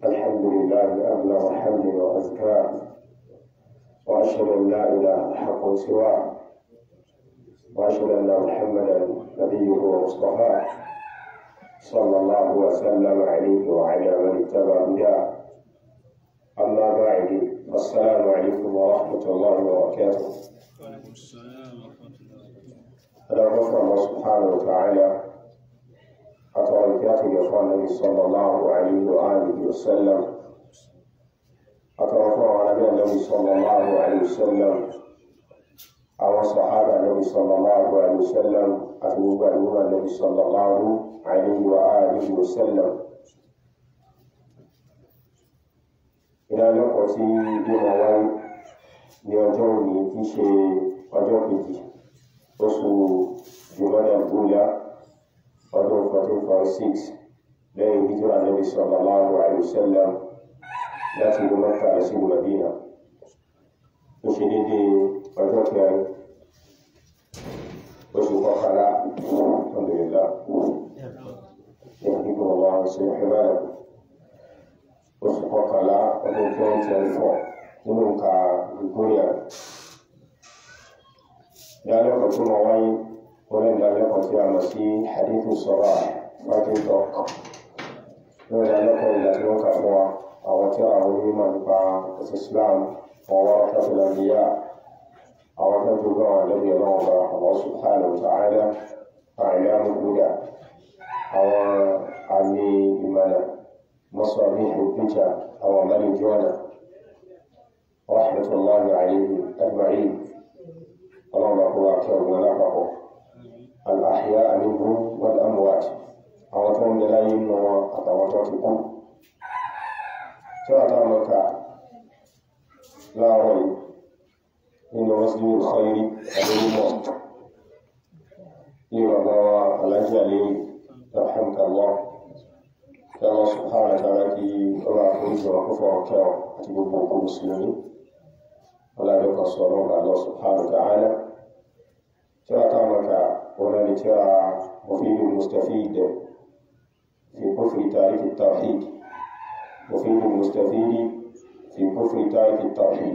الحمد لله أبلغ حمد وأزكاه وأشهد أن لا إله حق سواه وأشهد أن محمدا نبيه ومصطفاه صلى الله وسلم عليه وعلى من اتبع هداه أما بعد السلام عليكم ورحمة الله وبركاته وعليكم السلام ورحمة الله وبركاته هذا غفر الله سبحانه وتعالى أتركاته يقول النبي صلى الله عليه وآله وسلم أتركه على النبي صلى الله عليه وسلم أو صحابة النبي صلى الله عليه وسلم أتوب النبي صلى الله عليه وآله وسلم ìdánilẹ́kọ̀ọ́ tí bí wọ́n wáyé ní ọjọ́ òní tí í ṣe ọjọ́ kejì oṣù jùmọ́dà gbóyá ọdún 1446 lẹ́yìn hijira nabi sallallahu alaihi wasallam láti ìlú mẹ́ta lọ sí Madina ó ṣe dédé ọjọ́ kẹrin oṣù kọkànlá alhamdulillah يهديكم الله ويصلح بالكم oṣù kọkànlá ọdún 2024 nínú nǹka Gregorian ìdálẹ́kọ̀ọ́ tí wọ́n wáyé wọ́n lẹ́nu ìdálẹ́kọ̀ọ́ tí a mọ̀ sí hadithu sọ́rọ̀ fighting talk nínú ìdálẹ́kọ̀ọ́ ìlà tí wọ́n kà fún wa àwọn tí àwọn onímọ̀ nípa ẹ̀sìn Islam ọwọ́ fẹ́fẹ́lẹ́bíyà àwọn tó jogún àwọn àdẹ́bí ọlọ́wọ́ bá Allah subhanahu wa ta'ala àìlẹ́mú buddha àwọn àmì ìmọ̀nà مصابيح الفتى أو ملك جوانا رحمة الله عليهم أجمعين اللهم هو أكثر ونفعه الأحياء منهم والأموات أو توم دلايم وأتواتكم ترى مكة لا ريب إن مسجد الخير أبو موت لما بوا الأجل رحمك الله kí Allah subhanahu wa ta'ala kí ọba àforíjì wọn kó fọwọ́ kẹ́ ọ àti gbogbo òkú mùsùlùmí ọlọ́dẹ kan sọ ọlọ́run bá Allah subhanahu wa ta'ala tí wọ́n táwọn mọ̀ká wọn ni tí wọ́n mufid mustafid fi kufri tariki tawhid mufid mustafid fi kufri tariki tawhid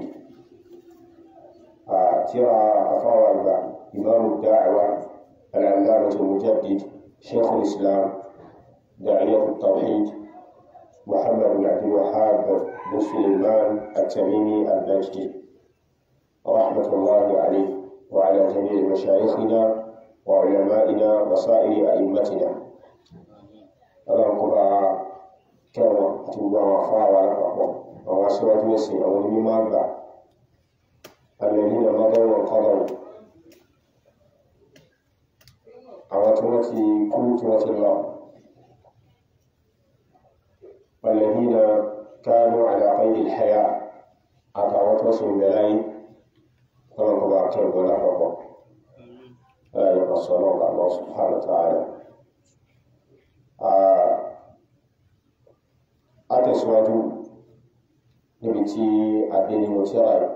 tí wọ́n afáwà àgbà imamu da'wa al-allamah al-mujaddid shaykh al-islam داعية التوحيد محمد بن عبد الوهاب بن سليمان التميمي النجدي رحمة الله عليه وعلى جميع مشايخنا وعلمائنا وسائر أئمتنا اللهم كبا كما تبقى وفاء ولقوا وواسوة نسي أو المما الذين مضوا وقضوا أو تمتي كل تمتي الله والذين كانوا على قيد الحياة أقامت وسم بلاي كما كما كان ولا ربا لا يقصر الله سبحانه وتعالى أتسواجو نبتي أبيني متراي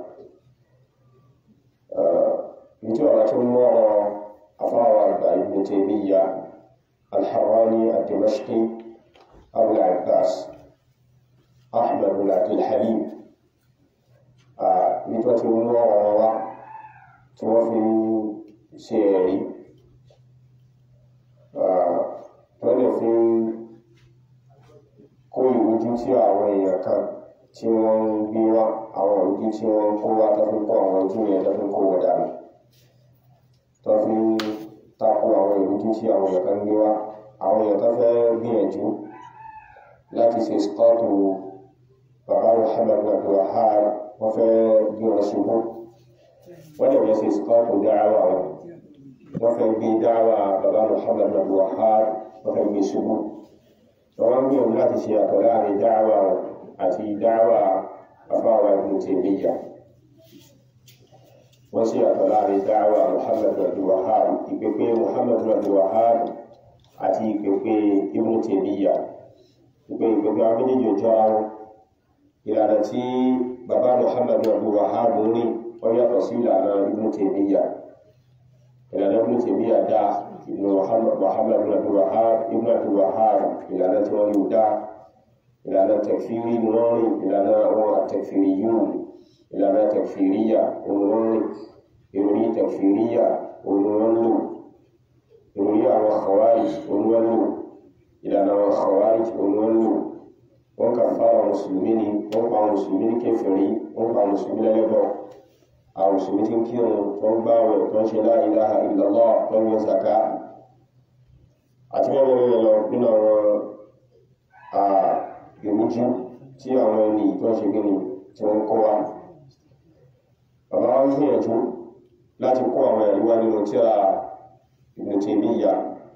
نبتي ولكن أفاوى ابن تيمية الحراني الدمشقي أبو العباس أحمد بن عبد الحليم nípa tí wọ́n wọ́n wọ́n wá tí wọ́n fi ṣe ẹ̀rí wọ́n lè fi kó ìrújú tí àwọn èèyàn kan tí wọ́n ń gbé wá àwọn ìrújú tí wọ́n ń kó wá tó fi kó àwọn ojú yẹn tó fi kó wọ́n dànù tó fi tako àwọn ìrújú tí àwọn èèyàn kan gbé wá àwọn èèyàn tó fẹ́ gbìyànjú láti ṣe stọ́ọ̀tù bàbá Muhammad Abdul Wahhab wọ́n fẹ́ gbé wọn ṣubú wọ́n lè wọ́n ṣe stọ́ọ̀tù dáhàwá wọn wọ́n fẹ́ gbé dáhàwá bàbá Muhammad Abdul Wahhab wọ́n fẹ́ gbé ṣubú wọ́n ń gbìyànjú láti ṣe àtọ̀ láàrin dáhàwá wọn àti dáhàwá bàbá wa Ibn Taymiyyah wọ́n ṣe àtọ̀ láàrin dáhàwá Muhammad Abdul Wahhab ìpèpè Muhammad Abdul Wahhab àti ìpèpè Ibn Taymiyyah ìpè ìpèpè àwọn méjèèjì ò jọra wọn ìlànà tí bàbá Muhammad Abdul Wahhab ní wọ́n yàtọ̀ sí ìlànà Ibn Taymiyyah ìlànà Ibn Taymiyyah dá Ibn Muhammad Abdul Wahhab Ibn Abdul Wahhab ìlànà tí wọ́n yóò dá ìlànà tẹ̀fìrí ni wọ́n rìn ìlànà àwọn àtẹ̀fìrí yóò ìlànà tẹ̀fìríyà òun wọ́n rìn ìròrí tẹ̀fìríyà òun wọ́n lò ìròrí àwọn khawarij òun wọ́n lò ìlànà àwọn khawarij òun wọ́n lò wọ́n kà fara mùsùlùmí ni wọ́n pa mùsùlùmí ní kèfèrí wọ́n pa mùsùlùmí lẹ́lẹ́bọ̀ àwọn mùsùlùmí tí ń kírun tó ń gbáwẹ̀ tó ń ṣe la ilaha illallah tó ń yọ zaka àti bẹ́ẹ̀ bẹ́ẹ̀ lọ nínú àwọn ìrújú tí àwọn ẹni tó ń ṣe gíní tí wọ́n kọ́ wa bàbá wa ń gbìyànjú láti kó àwọn ẹ̀rí wá nínú tí a Ibn Taymiyyah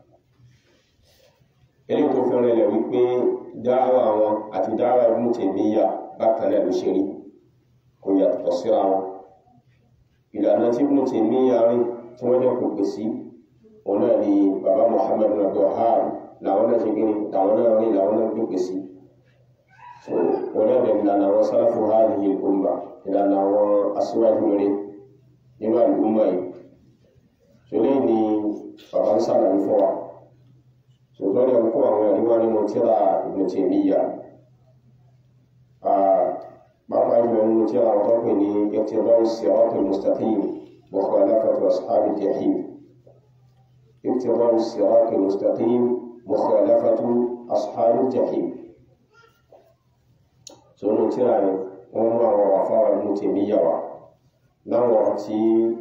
eléyìí tó fẹ́ràn ilẹ̀ wípé dáwà wọn àti dáwà Ibn Taymiyyah bákan náà ló ṣe rí kò yàtọ̀ síra wọn ìlànà tí Ibn Taymiyyah rìn tí wọ́n jẹ́ kò pè sí òun náà ni bàbá Muhammad bin Abdul Wahhab làwọn náà ṣe kí ni làwọn náà rìn làwọn náà pè sí so òun náà dẹ̀ ìlànà àwọn sálàfù hadhihi al-umma ìlànà àwọn aṣíwájú rere nínú àlùmọ̀ yìí so lẹ́yìn ni bàbá ń sàlàyé fún wa so tó lè kó àwọn ẹ̀rí wá nínú tíra Ibn Taymiyyah pàápàá jùlọ nínú tíra àwọn tó pè ní iqtida'u siratal mustaqim mukhalafatu ashabil jahim iqtida'u siratal mustaqim mukhalafatu ashabil jahim so nínú tíra yẹn wọ́n mú àwọn àfáwà Ibn Taymiyyah wá láwọn tí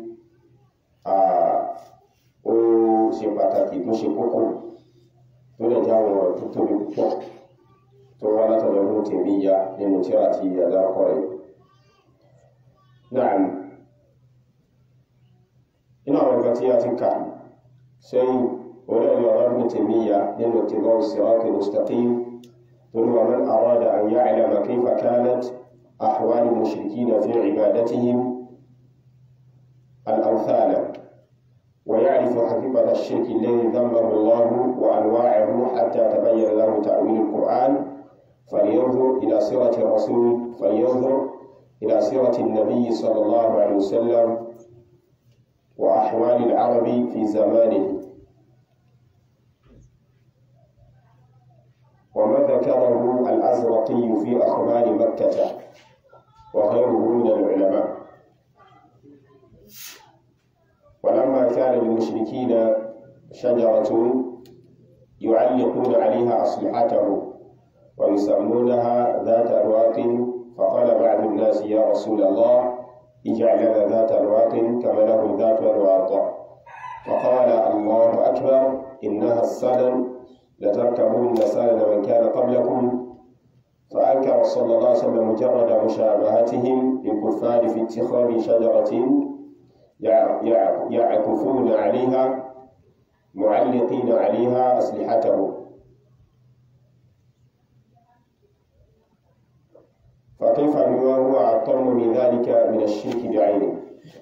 ó ṣe pàtàkì tó ṣe kókó tó lè já àwọn ọ̀rọ̀ tó tóbi púpọ̀ tó wá látọ̀dọ̀ Ibn Taymiyyah nínú tí a ti àdárúkọ rẹ̀. Náà nínú àwọn nǹkan tí a ti kà sẹ́yìn orí ẹ̀rí ọ̀rọ̀ Ibn Taymiyyah nínú Iqtida'u Siratal Mustaqim tó ní wa man arada an ya'lama kayfa kanat ahwal al-mushrikina fi ibadatihim الأمثال ويعرف حقيقة الشرك الذي ذنبه الله وأنواعه حتى تبين له تأويل القرآن فلينظر إلى سيرة الرسول فلينظر إلى سيرة النبي صلى الله عليه وسلم وأحوال العرب في زمانه وما ذكره الأزرقي في أخبار مكة وغيره من العلماء ولما كان للمشركين شجرة يعلقون عليها أصلحته ويسمونها ذات أرواق فقال بعض الناس يا رسول الله اجعل لنا ذات أرواق كما لهم ذات أرواق فقال الله أكبر إنها السنن لتركبون سنن من كان قبلكم فأنكر صلى الله عليه وسلم مجرد مشابهتهم للكفار في اتخاذ شجرة يعكفون عليها معلقين عليها أسلحتهم فكيف بما هو أعظم من ذلك من الشرك بعينه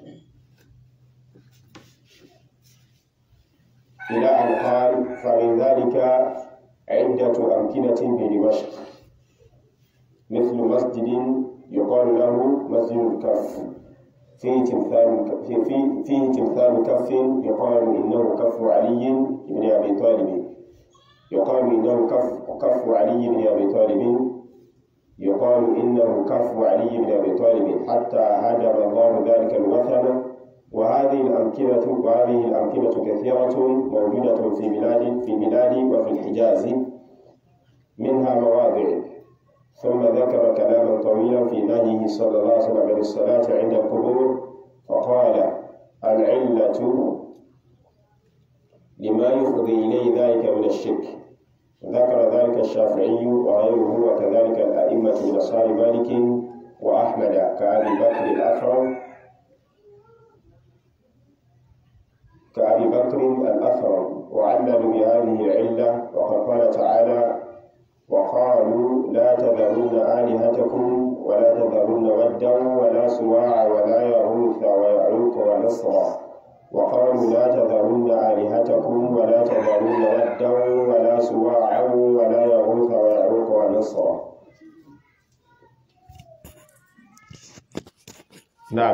إلى أن قال فمن ذلك عدة أمكنة بدمشق مثل مسجد يقال له مسجد الكف فيه تمثال فيه, فيه تمثال كف يقال إنه كف علي بن أبي طالب يقال إنه كف كف علي بن أبي طالب يقال إنه كف علي بن أبي طالب حتى هدم الله ذلك الوثن وهذه الأمكنة وهذه الأمكنة كثيرة موجودة في بلاد في بلاد وفي الحجاز منها مواضع ثم ذكر كلاما طويلا في نهيه صلى الله عليه وسلم عن الصلاة عند القبور فقال العلة لما يفضي إليه ذلك من الشرك ذكر ذلك الشافعي وغيره وكذلك الأئمة من أصحاب مالك وأحمد كأبي بكر الأثرم كأبي بكر الأثرم وعللوا بهذه العلة وقد قال تعالى وقالوا لا تذرون آلهتكم ولا تذرون ودا ولا سواع ولا يغوث ويعوق ونصرا وقالوا لا تذرون آلهتكم ولا تذرون ودا ولا سواعا ولا يغوث ويعوق ونصرا نعم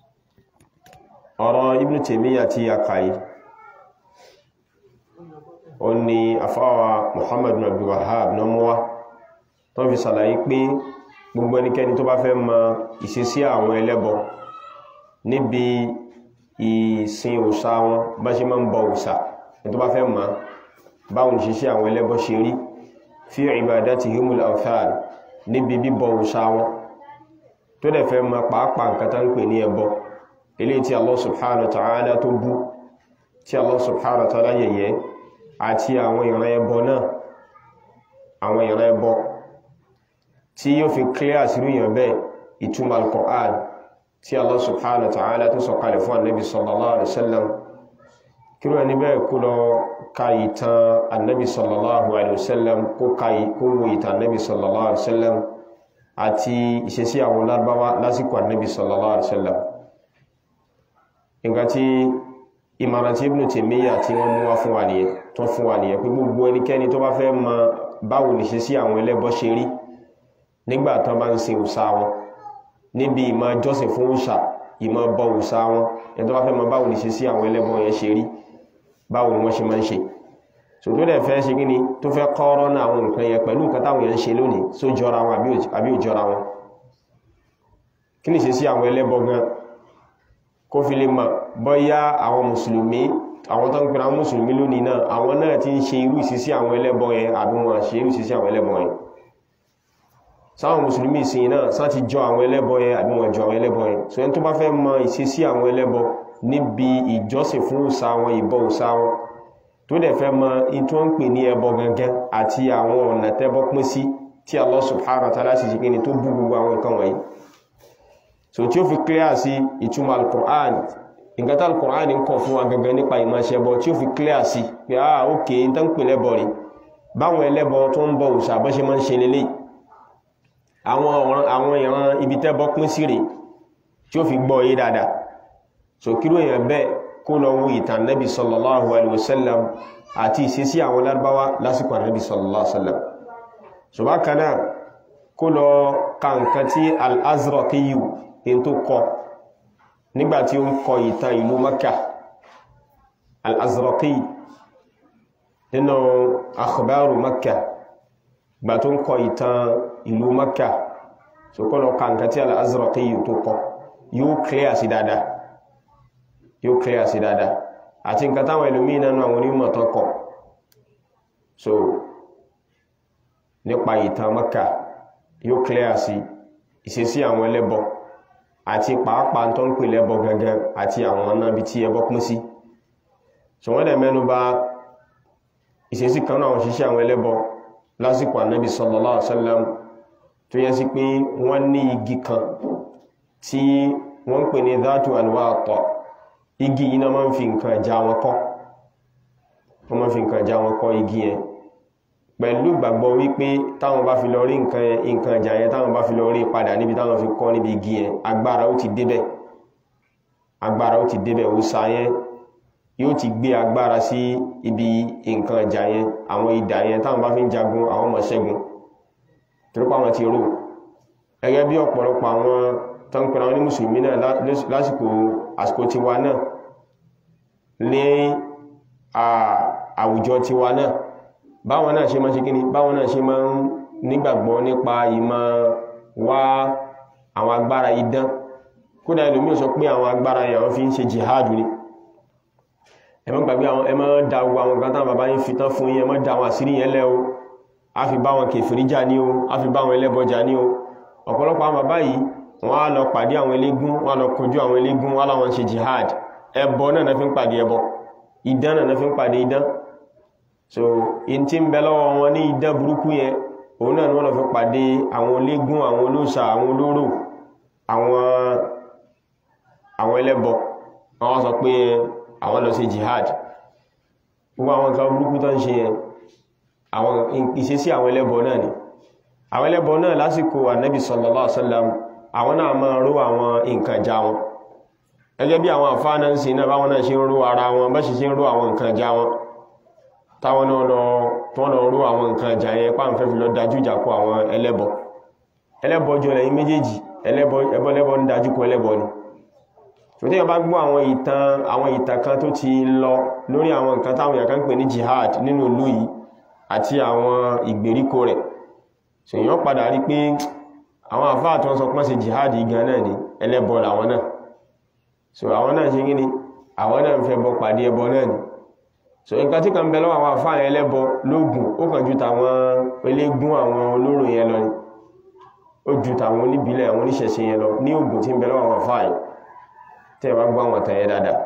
ọ̀rọ̀ Ibn Taymiyyah tí a kà yìí ó ní afáwa Muhammad bin Abdul Wahhab náà mú wá tó fi sàlàyé pé gbogbo ẹnikẹ́ni tó bá fẹ́ mọ ìṣesí àwọn ẹlẹ́bọ níbi ìsìn òòṣà wọn bá ṣe máa ń bọ òòṣà ní tó bá fẹ́ mọ̀ báwọn ìṣesí àwọn ẹlẹ́bọ ṣe rí fi ibadatihimul awthan níbi bíbọ òòṣà wọn tó dẹ̀ fẹ́ mọ̀ pàápàá nǹkan tá ń pè ní ẹbọ eléyìí tí Allah subhanahu wa ta'ala tó bú tí Allah subhanahu wa ta'ala yẹ̀yẹ́ àti àwọn ìran ẹbọ náà àwọn ìran ẹbọ tí yóò fi clear sírú èèyàn bẹ́ẹ̀ ìtumọ̀ al-Qur'an tí Allah subhanahu wa ta'ala tó sọ̀kalẹ̀ fún annabi sallallahu alaihi wasallam kí ló ní bẹ́ẹ̀ kó lọ ka ìtàn annabi sallallahu alaihi wasallam kó wo ìtàn annabi sallallahu alaihi wasallam àti ìṣesí àwọn lárúbáwá lásìkò annabi sallallahu alaihi wasallam nǹkan tí ìmọ̀ràn tí Ibn Taymiyyah tí wọ́n mú wá fún wa nìyẹn tó fún wa nìyẹn pé gbogbo ẹnikẹ́ni tó bá fẹ́ mọ báwo ní ṣe sí àwọn ẹlẹ́bọ ṣe rí nígbà tán bá ń sin òòṣà wọn níbi ìmọ̀ jọ́sìn fún òòṣà ìmọ̀ bọ òòṣà wọn ẹni tó bá fẹ́ mọ báwo ní ṣe sí àwọn ẹlẹ́bọ yẹn ṣe rí báwo ni wọ́n ṣe máa ń ṣe so tó dẹ̀ fẹ́ ṣe kí ni tó fẹ́ kọ́rọ́ náà àwọn nǹkan yẹn pẹ̀lú nǹkan táwọn yẹn ń ṣe lónìí só jọra wọn àbí ò jọra wọn kí ni ṣe sí àwọn ẹlẹ́bọ gan kó fi lè mọ̀ bọ́yá àwọn mùsùlùmí àwọn tó ń pèrè àwọn mùsùlùmí lónìí náà àwọn náà ti ń ṣe irú ìṣesí àwọn ẹlẹ́bọ yẹn àbí wọn ṣe irú ìṣesí àwọn ẹlẹ́bọ yẹn sáwọn mùsùlùmí ìsìn náà sá ti jọ àwọn ẹlẹ́bọ yẹn àbí wọn jọ àwọn ẹlẹ́bọ yẹn so ẹni tó bá fẹ́ mọ̀ ìṣesí àwọn ẹlẹ́bọ níbi ìjọsìn fún òòṣà wọn ìbọ òòṣà wọn tó dẹ̀ fẹ́ mọ̀ in tó ń pè ní ẹbọ gangan àti àwọn ọ̀nà tẹ́bọ pín sí tí Allah subhanahu wa ta'ala sì ṣe kí ni tó bú gbogbo àwọn nǹkan wọ̀nyí so tí ó fi clear sí ìtumọ̀ al-Qur'an nǹkan tí al-Qur'an ń kọ̀ fún wa gangan nípa ìmọ̀ṣẹ́bọ tí ó fi clear sí pé ah ok n tán pè lẹ́bọ rí báwọn ẹlẹ́bọ tó ń bọ òòṣà bọ́ ṣe máa ń ṣe lélẹ̀ àwọn ìran ibi tẹ́bọ pín sí rẹ̀ tí ó fi gbọ́ yé dáadáa so kí ló yẹn bẹ́ẹ̀ kó lọ wo ìtàn nẹ́bí sallallahu alaihi wasallam àti ìṣesí àwọn lárúbáwá lásìkò nẹ́bí sallallahu alaihi wasallam so bákan náà kó lọ ka nǹkan tí al-Azraqiyu in tó kọ nígbàtí ó ń kọ ìtàn ìlú Makka al-Azraqi nínú akhbaru Makka gbà tó ń kọ ìtàn ìlú Makka so kọ́ lọ ka nǹkan tí al-Azraqi tó kọ yóò clear sí dáadáa yóò clear sí dáadáa àti nǹkan táwọn ẹlòmíì nánú àwọn onímọ̀ tán kọ so nípa ìtàn Makka yóò clear sí ìṣesí àwọn ẹlẹ́bọ àti pàápàá tó ń pè lẹ́bọ gangan àti àwọn ọ̀nà bí tí ẹbọ pín sí so wọ́n dẹ̀ mẹ́nu bà ìṣesí kan náà ṣiṣẹ́ àwọn ẹlẹ́bọ lásìkò ànábì sallallahu alaihi wasallam tó yẹ sí pé wọ́n ní igi kan tí wọ́n ń pè ní dhatu alwata igi yìí náà máa ń fi nǹkan ìjà wọn kọ́ wọ́n máa ń fi nǹkan ìjà wọn kọ́ igi yẹn pẹ̀lú ìgbàgbọ́ wípé táwọn bá fi lọ rí nǹkan ìjà yẹn táwọn bá fi lọ rí padà níbi táwọn fi kọ́ níbi igi yẹn agbára ó ti débẹ̀ agbára ó ti débẹ̀ òòṣà yẹn yóò ti gbé agbára sí ibi nǹkan ìjà yẹn àwọn idà yẹn táwọn bá fi ń jagun àwọn ọmọ ṣẹ́gun torípa àwọn ti rò gẹ́gẹ́ bí ọ̀pọ̀lọpọ̀ àwọn tó ń pera wọn ní mùsùlùmí náà lásìkò àsìkò tiwa náà ní àwùjọ tiwa náà báwọn náà ṣe máa ṣe kíni báwọn náà ṣe máa ń nígbàgbọ́ nípa ìmọ̀ wá àwọn agbára idán kódà ìlúmí sọ pé àwọn agbára yẹn àwọn fi ń ṣe jihadu ni ẹ má gbàgbé àwọn ẹ má da gbogbo àwọn nǹkan táwọn bàbá yín fi tán fún yín ẹ má da àwọn àṣírí yẹn lẹ́ o a fi bá wọn kèfèrí jà ní o a fi bá àwọn ẹlẹ́bọ jà ní o ọ̀pọ̀lọpọ̀ àwọn bàbá yìí wọ́n á lọ pàdé àwọn eléégún wọ́n á lọ kojú àwọn eléégún wọ́n láwọn ṣe jihad ẹbọ náà náà fi ń pàdé ẹbọ idán náà náà fi ń pàdé idán so in tí ń bẹ lọ́wọ́ wọn ní idán burúkú yẹn òun náà ni wọ́n lọ fi pàdé àwọn olégún àwọn olóòṣà àwọn olóró àwọn àwọn ẹlẹ́bọ wọ́n sọ pé àwọn lọ sí jihad gbogbo àwọn nǹkan burúkú tó ń ṣe yẹn àwọn ìṣesí àwọn ẹlẹ́bọ náà ni àwọn ẹlẹ́bọ náà lásìkò ànábì sallallahu alaihi wasallam àwọn náà máa ró àwọn nǹkan já wọn gẹ́gẹ́ bí àwọn àfáà náà ń sin náà báwọn náà ṣe ń ró ara wọn bá ṣe ṣe ń ró àwọn nǹkan já wọn táwọn náà lọ tó lọ rú àwọn nǹkan ìjà yẹn pàà ń fẹ́ fi lọ dájú ìjà kọ àwọn ẹlẹ́bọ ẹlẹ́bọ jọ lẹ́yìn méjèèjì ẹbọ lẹ́bọ ń dájú kọ ẹlẹ́bọ ni tó tí wọ́n bá gbọ́ àwọn ìtàn àwọn ìtàn kan tó ti lọ lórí àwọn nǹkan táwọn èèyàn kan ń pè ní jihad nínú ìlú yìí àti àwọn ìgbèríko rẹ̀ so èèyàn padà rí pé àwọn àfáà tó ń sọ pọ́n sí jihad gan náà ni ẹlẹ́bọ làwọn náà so àwọn náà ṣe gíní àwọn náà ń fẹ́ bọ pàdé ẹbọ náà ni so nǹkan tí kan bẹ lọ́wọ́ àwọn àfáà ẹlẹ́bọ lóògùn ó kàn ju tàwọn eléégún àwọn olóró yẹn lọ ni ó ju tàwọn oníbílẹ̀ àwọn oníṣẹ̀ṣe yẹn lọ ní ògùn tí ń bẹ lọ́wọ́ àwọn àfáà yìí tẹ́ bá gbọ́ àwọn tẹ̀yẹ dáadáa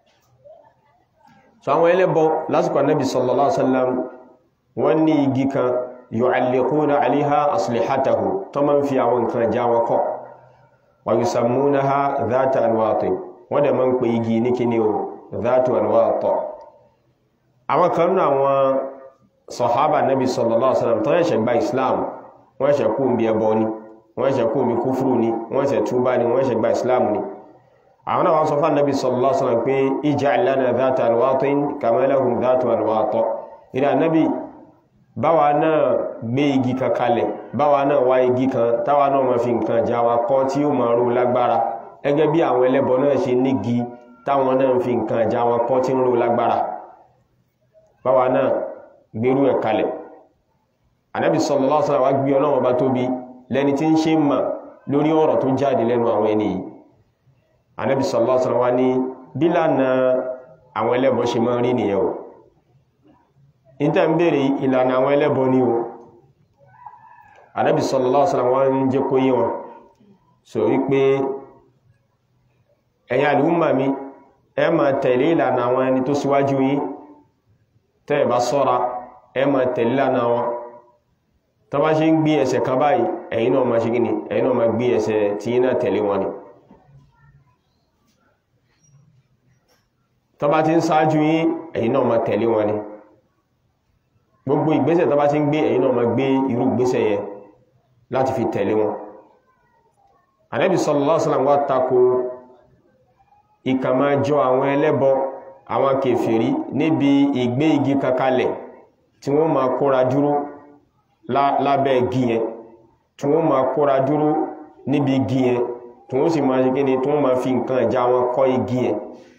so àwọn ẹlẹ́bọ lásìkò Ànábì sallallahu alaihi wasallam wọ́n ní igi kan yu'alliquna 'alayha aslihatahu tó máa ń fi àwọn nǹkan já wọn kọ́ wa yusammunaha dhata anwati wọ́n dẹ̀ máa ń pè igi ní kíní o dhatu anwati àwọn kan nínú àwọn sọ̀hábà Ànábì sallallahu alaihi wasallam tó ṣẹ̀ṣẹ̀ gba Islam wọ́n ṣẹ̀ kú bí ẹbọ ni wọ́n ṣẹ̀ kú bí kúfúrú ni wọ́n ṣẹ̀ túbá ni wọ́n ṣẹ̀ gba Islam ni àwọn náà wọ́n sọ fún Ànábì sallallahu alaihi wasallam pé ij'al lana dhata anwatin kama lahum dhatu anwat ìrìn Ànábì báwa náà gbé igi kan kalẹ̀ báwa náà wá igi kan táwa náà ma fi nǹkan já wa kọ́ tí ó ma rú lágbára gẹ́gẹ́ bí àwọn ẹlẹ́bọ náà ṣe nígi táwọn náà fi nǹkan já wa kọ́ tí ń rú lágbára báwa náà gbérú ẹ̀ kalẹ̀ Ànábì sallallahu alaihi wasallam wá gbé Ọlọ́run ọba tóbi lẹ́ni tí ń ṣe mà lórí ọ̀rọ̀ tó jáde lẹ́nu àwọn ẹni yìí Ànábì sallallahu alaihi wasallam wá ní bílànà àwọn ẹlẹ́bọ ṣe máa rí nìyẹn o ìtẹ́ ń bèèrè ìlànà àwọn ẹlẹ́bọ ní o Ànábì sallallahu alaihi wasallam wọ́n ń jẹ́ kó yé wọn so wípé ẹ̀yin àlùmọ̀ mi ẹ máa tẹ̀lé ìlànà àwọn ẹni tó síwájú yín tẹ́ ẹ bá ṣọ́ra ẹ máa tẹ̀lé ìlànà wọn tó bá ṣe ń gbé ẹsẹ̀ kan báyìí ẹ̀yin náà máa ṣe gíní ẹ̀yin náà máa gbé ẹsẹ̀ tí yín náà tẹ̀lé wọn ni tó bá ti ń ṣáájú yín ẹ̀yin náà máa tẹ̀lé wọn ni gbogbo ìgbésẹ̀ tó bá ti ń gbé ẹ̀yin náà máa gbé irú ìgbésẹ̀ yẹn láti fi tẹ̀lé wọn Ànábì sallallahu alaihi wasallam wá tako ìkàmá jọ àwọn ẹlẹ́bọ àwọn kèfèrí níbi ìgbé igi kankalẹ̀ tí wọ́n máa kóra dúró lábẹ́ igi yẹn tí wọ́n máa kóra dúró níbi igi yẹn tí wọ́n sì máa ṣe kíni tí wọ́n máa fi nǹkan ìjà wọn kọ́ igi yẹn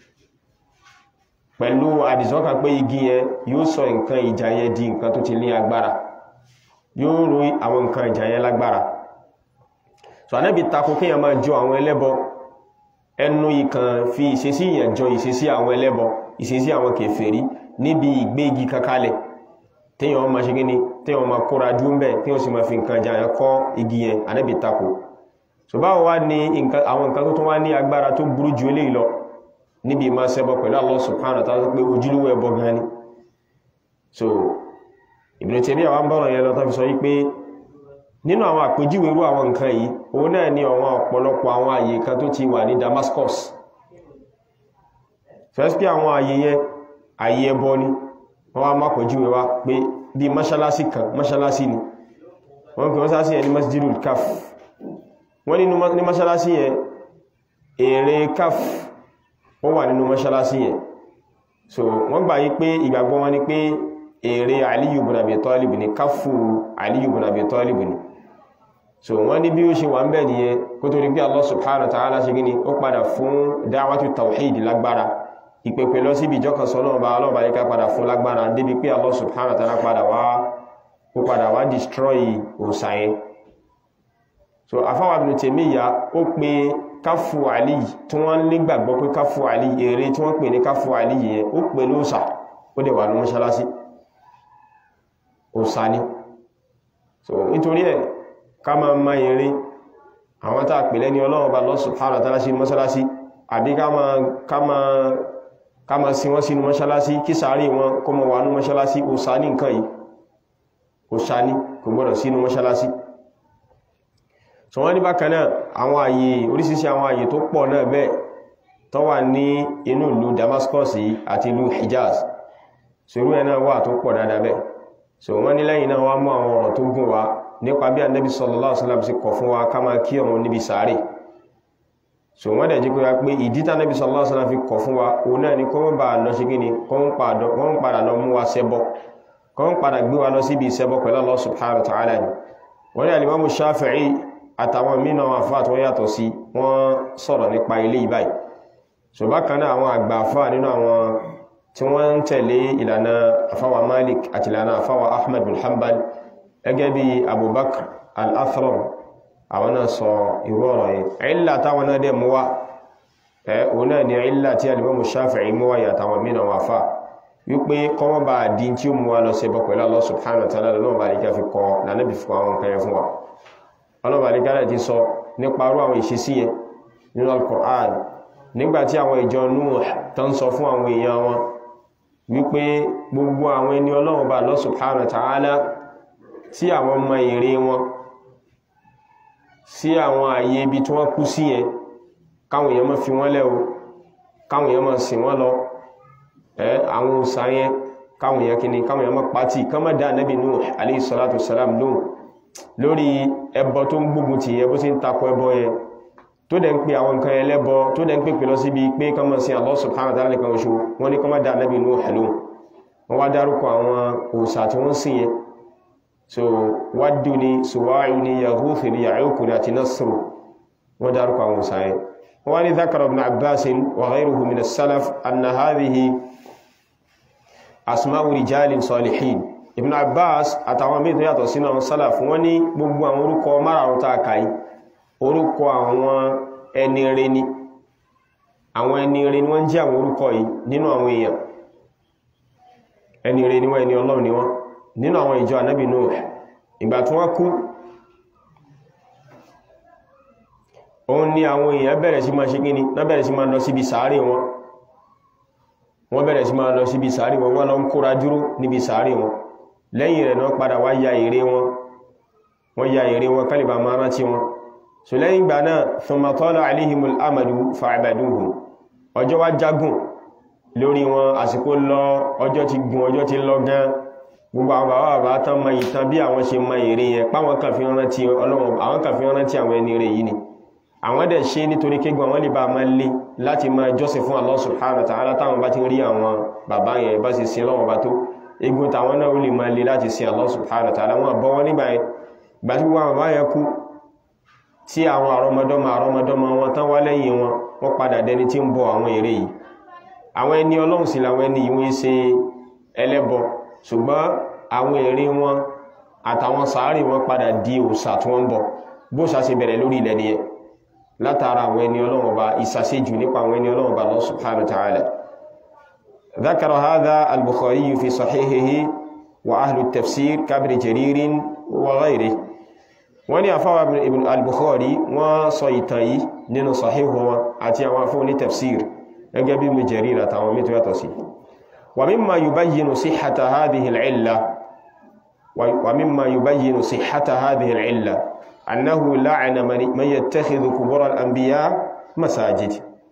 pẹ̀lú àdìsọ́kà pé igi yẹn yóò sọ nǹkan ìjà yẹn di nǹkan tó ti ní agbára yóò rú àwọn nǹkan ìjà yẹn lágbára so Ànábì tako kíyàn máa jọ àwọn ẹlẹ́bọ ẹnu ìkàn fi ìṣesí yẹn jọ ìṣesí àwọn ẹlẹ́bọ ìṣesí àwọn kèfèrí níbi ìgbé igi kankalẹ̀ téèyàn máa ṣe kíni téèyàn máa kóra jú ń bẹ̀ téèyàn sì máa fi nǹkan ìjà yẹn kọ́ igi yẹn Ànábì tako so báwo wá ní àwọn nǹkan tó tún wá ní agbára tó burú ju eléyìí lọ níbi ma ṣẹbọ pẹ̀lú Allah subhanahu wa ta'ala pé ojúlówó ẹbọ gan ni so Ibn Taymiyyah àwọn bọ́rọ̀ yẹn lọ tó fi sọ wípé nínú àwọn àpèjúwe irú àwọn nǹkan yìí òun náà ni àwọn ọ̀pọ̀lọpọ̀ àwọn àyè kan tó ti wà ní Damascus first pé àwọn àyè yẹn àyè ẹbọ ni wọ́n wá má pèjúwe wá pé bí mọ́ṣálásí kan mọ́ṣálásí ni wọ́n pè mọ́ṣálásí yẹn ní Masjidul Kaf wọ́n ní mọ́ṣálásí yẹn èrè kaf ó wà nínú mọ́ṣálásí yẹn so wọ́n gbà yí pé ìgbàgbọ́ wọn ni pé èrè Aliyu ibn Abi Talib ní káfù Aliyu ibn Abi Talib ní so wọ́n ní bí ó ṣe wà ń bẹ̀ nìyẹn kó tó rí pé Allah subhanahu wa ta'ala ṣe gíní ó padà fún da'watu tawhid lágbára ìpèpè lọ síbi ìjọkan sọ náà bá ọlọ́ọ̀bá yíká padà fún lágbára débi pé Allah subhanahu wa ta'ala padà wá ó padà wá destroy òsà yẹn so afáwà Ibn Taymiyyah ó pe káfù àlì tí wọ́n nígbàgbọ́ pé káfù àlì èrè tí wọ́n pè ní káfù àlì yẹn ó pè ní òsà ó dẹ̀ wà ní mọ́ṣálásí òsà ni so nítorí ẹ̀ ká ma ma èrè àwọn tàà pè lẹ́ni Ọlọ́run bá Allah subhanahu wa ta'ala sí mọ́ṣálásí àbí ká ma sí wọ́n sínú mọ́ṣálásí kí sàárì wọn kó mọ wà ní mọ́ṣálásí òsà ní nǹkan yìí òsà ní kò gbọ́dọ̀ sínú mọ́ṣálásí so wọ́n ní bákan náà àwọn àyè oríṣiríṣi àwọn àyè tó pọ̀ náà bẹ́ẹ̀ tó wà ní inú ìlú Damascus àti ìlú Hijaz so irú ẹ̀ náà wà tó pọ̀ dáadáa bẹ́ẹ̀ so wọ́n ní lẹ́yìn náà wọ́n mú àwọn ọ̀rọ̀ tó gùn wá nípa bí Ànábì sallallahu alaihi wasallam sì kọ̀ fún wa ká máa kí ọ̀run níbi sàárè so wọ́n dẹ̀ jí pé pé ìdí tí Ànábì sallallahu alaihi wasallam fi kọ̀ fún wa òun náà ni kó ń bá lọ ṣe kí ni kó ń padà lọ mú wa ṣẹbọ kó ń padà gbé wa lọ síbi ìṣẹbọ pẹ̀lú Allah subhanahu wa ta'ala ni wọ́n ní Al-Imam Shafi'i àtàwọn mínà àfáà tó yàtọ̀ sí wọ́n sọ̀rọ̀ nípa ilé ìbáyìí so bákan náà àwọn àgbà àfà nínú àwọn tí wọ́n ń tẹ̀lé ìlànà àfáwà Malik àti ìlànà àfáwà Ahmad bin Hanbal gẹ́gẹ́ bí Abubakar al-Athram àwọn náà sọ irú ọ̀rọ̀ yìí ìlà táwọn náà dẹ̀ mú wá ẹ̀ òun náà ni ìlà tí al-Imam Shafi'i mú wá yàtàwọn mìíràn wà fà wípé kọ́mọ́ bá dín tí ó mú wá lọ sí ẹbọ pẹ̀lú Allah subhanahu wa ta'ala lọ́wọ́ bá ríkà fi kọ lànàbì fún àwọn nǹkan yẹn fún wa ọlọ́wọ́ ríkà náà ti sọ nípa arú àwọn ìṣesí yẹn nínú al-Qur'an nígbàtí àwọn ìjọ Nuh tó ń sọ fún àwọn èèyàn wọn wípé gbogbo àwọn ẹni ọlọ́wọ́ bá Allah subhanahu wa ta'ala tí àwọn ọmọ èrè wọn sí àwọn àyè ibi tí wọ́n kú sí yẹn káwọn èèyàn má fi wọ́n lẹ̀ o káwọn èèyàn má sìn wọ́n lọ ẹ àwọn òsà yẹn káwọn èèyàn kìíní káwọn èèyàn má pàtì kán má dá Ànábì Nuh alayhi salatu salam lóhùn lórí ẹbọ tó ń gbógun ti ẹbọ tí ń takọ ẹbọ yẹn tó dẹ̀ ń pè àwọn nǹkan ẹlẹ́bọ tó dẹ̀ ń pè pè lọ síbi pé kán má sìn Allah subhanahu wa ta'ala nìkan oṣù wọ́n ní kán má dá Ànábì Nuh lóhùn wọ́n wá dárúkọ àwọn òsà tí wọ́n sìn yẹn so wádù ni suwáyù ni yahuthi ni ya'uku ni àti nasru wọ́n dárúkọ àwọn òsàáyẹ wọ́n ni dhakara ibn abbas wa ghayruhu min as-salaf anna hadhihi asma'u rijalin salihin ibn abbas àtàwọn mẹ́ta yàtọ̀ sínú àwọn salaf wọ́n ní gbogbo àwọn orúkọ márààrún tá a kà yìí orúkọ àwọn ẹni rere ni àwọn ẹni rere ni wọ́n jẹ́ àwọn orúkọ yìí nínú àwọn èèyàn ẹni rere ni wọ́n ẹni ọlọ́run ni wọ́n nínú àwọn ìjọ ànábì Nuh ìgbà tí wọ́n kú òun ni àwọn èèyàn bẹ̀rẹ̀ sí máa ṣe gíní wọ́n bẹ̀rẹ̀ sí máa lọ síbi sàárè wọn wọ́n bẹ̀rẹ̀ sí máa lọ síbi sàárè wọn wọ́n lọ ń kóra dúró níbi sàárè wọn lẹ́yìn rẹ̀ náà padà wá ya ère wọn wọ́n ya ère wọn kálíbà máa rántí wọn so lẹ́yìn ìgbà náà thumma tala alaihimul amadu fa'abaduhu ọjọ́ wá jágùn lórí wọn àsìkò lọ ọjọ́ ti gùn ọjọ́ ti lọ gan gbogbo àwọn bàbá bàbá tán mọ ìtàn bí àwọn ṣe mọ ère yẹn páwọn kan fi rántí ọlọ́run àwọn kan fi rántí àwọn ẹni rẹ̀ yìí ni àwọn dẹ̀ ṣe nítorí kégbọn wọ́n lè bá máa lé láti máa jọ́sìn fún Allah subhanahu wa ta'ala táwọn bá ti rí àwọn bàbá yẹn bá sì sin lọ́wọ́ bá tó egun tàwọn náà ó lè máa lé láti sin Allah subhanahu wa ta'ala wọn bọ́ wọn nígbà yẹn ìgbà tí gbogbo àwọn bàbá yẹn kú tí àwọn àrọmọdọ́mọ àrọmọdọ́mọ wọn tán wá lẹ́yìn wọn wọ́n padà dẹni tí ń bọ àwọn ère yìí àwọn ẹni ọlọ́run sì làwọn ẹni ìwé ṣe ẹlẹ́bọ ṣùgbọ́n àwọn ère wọn àtàwọn sàárì wọn padà di òòṣà tí wọ́n ń bọ bó ṣà ṣe bẹ̀rẹ̀ lórí ilẹ̀ nìyẹn látara àwọn ẹni ọlọ́run ọba ìsàṣejù nípa àwọn ẹni ọlọ́run ọba Allah subhanahu wa ta'ala ذكر هذا البخاري في صحيحه وأهل التفسير كابن جرير وغيره wọ́n ní àfáwà ibn al-bukhari wọ́n sọ ìtàn yìí nínú sahihu wọn àti àwọn afọ́ ní tafsir gẹ́gẹ́ bí ibn jarir àtàwọn mẹ́tò yàtọ̀ sí wa mimma yubayyinu sihhata hadhihi al-illa wa mimma yubayyinu sihhata hadhihi al-illa annahu la'ana man yattakhidhu qubur al-anbiya masajid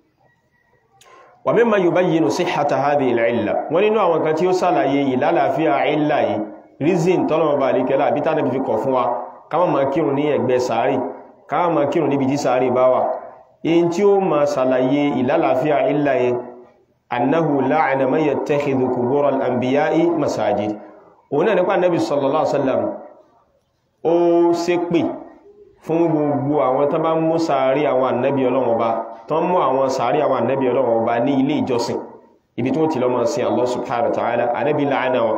wa mimma yubayyinu sihhata hadhihi al-illa wọ́n nínú àwọn kan tí ó ṣàlàyé ìlàlàáfíà illa yìí reason tọ́lọ̀mọba àríkẹ́lá àbí tánàbí fi kọ̀ fún wa káwọn ma kírun ní ẹ̀gbẹ́ sàárì káwọn ma kírun níbi tí sàárì bá wà in tí ó ma sàlàyé ìlàlàáfíà illa yẹn annahu la'ana man yattakhidhu qubur al-anbiya'i masajid òun náà nípa nabi sallallahu alaihi wasallam ó ṣépè fún gbogbo àwọn tán bá mú sàárì àwọn ànábì ọlọ́run ọba tán mú àwọn sàárì àwọn ànábì ọlọ́run ọba ní ilé ìjọsìn ibi tí wọ́n ti lọ máa sin Allah subhanahu wa ta'ala ànábì la'ana wọn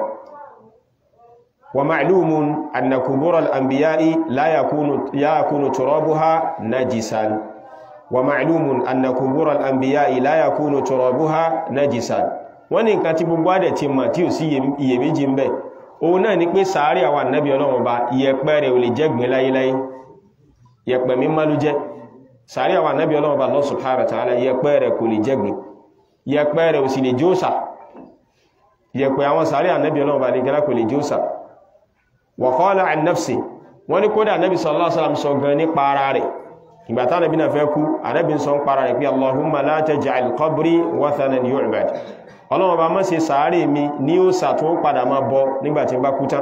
ومعلوم أن قبور الأنبياء لا يكون لا يكون ترابها نجسا ومعلوم أن قبور الأنبياء لا يكون ترابها نجسا wọ́n ní nǹkan tí gbogbo àdẹ̀ ti mọ̀ tí ò sí iyèméjì ń bẹ òun náà ni pé sàárì àwọn ànábì Ọlọ́run Ọba ìyẹ̀pẹ̀ rẹ̀ ò lè jẹ́gbìn láyéláyé ìyẹ̀pẹ̀ mímọ́ ló jẹ́ sàárì àwọn ànábì Ọlọ́run Ọba Allah subhanahu wa ta'ala ìyẹ̀pẹ̀ rẹ̀ kò lè jẹ́gbìn ìyẹ̀pẹ̀ rẹ̀ ò sì lè jóòsà ìyẹ̀pẹ̀ àwọn sàárì ànábì Ọlọ́run Ọba nìkan kò lè jóòsà wọ̀kọ́lá ànáfsì wọ́n ní kódà anábi sallallahu alaihi wasallam sọ gan ní para rẹ̀ ìgbàtà anábi na fẹ́ kú anábi sọ ń para rẹ̀ pé allahumma la taj'al qabri wathanan yu'bad ọlọ́wọ́ bá má ṣe sàárè mi ní ó sàtún padà máa bọ nígbàtí bá kú tán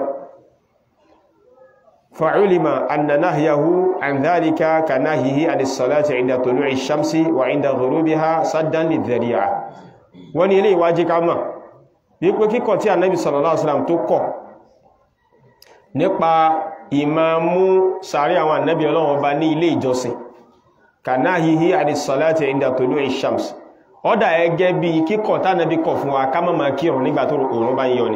fa'ulima anna nahyahu an dhalika ka nahyihi anis salati inda tulu'i shamsi wa inda ghurubiha saddan lidhari'a wọ́n ní ilé ìwájí ká mọ̀ wípé kíkọ̀ tí anábi sallallahu alaihi wasallam tó kọ̀ nípa ìmámú sàárì àwọn ànábì ọlọ́run ọba ní ilé ìjọsìn kanahihi àdìsọ́láti inda tulu'i shams ọ́dà ẹgẹ́ bí kíkọ̀ tánàbí kọ̀ fún wa ká má máa kírun nígbà tó òòrùn bá ń yọ ni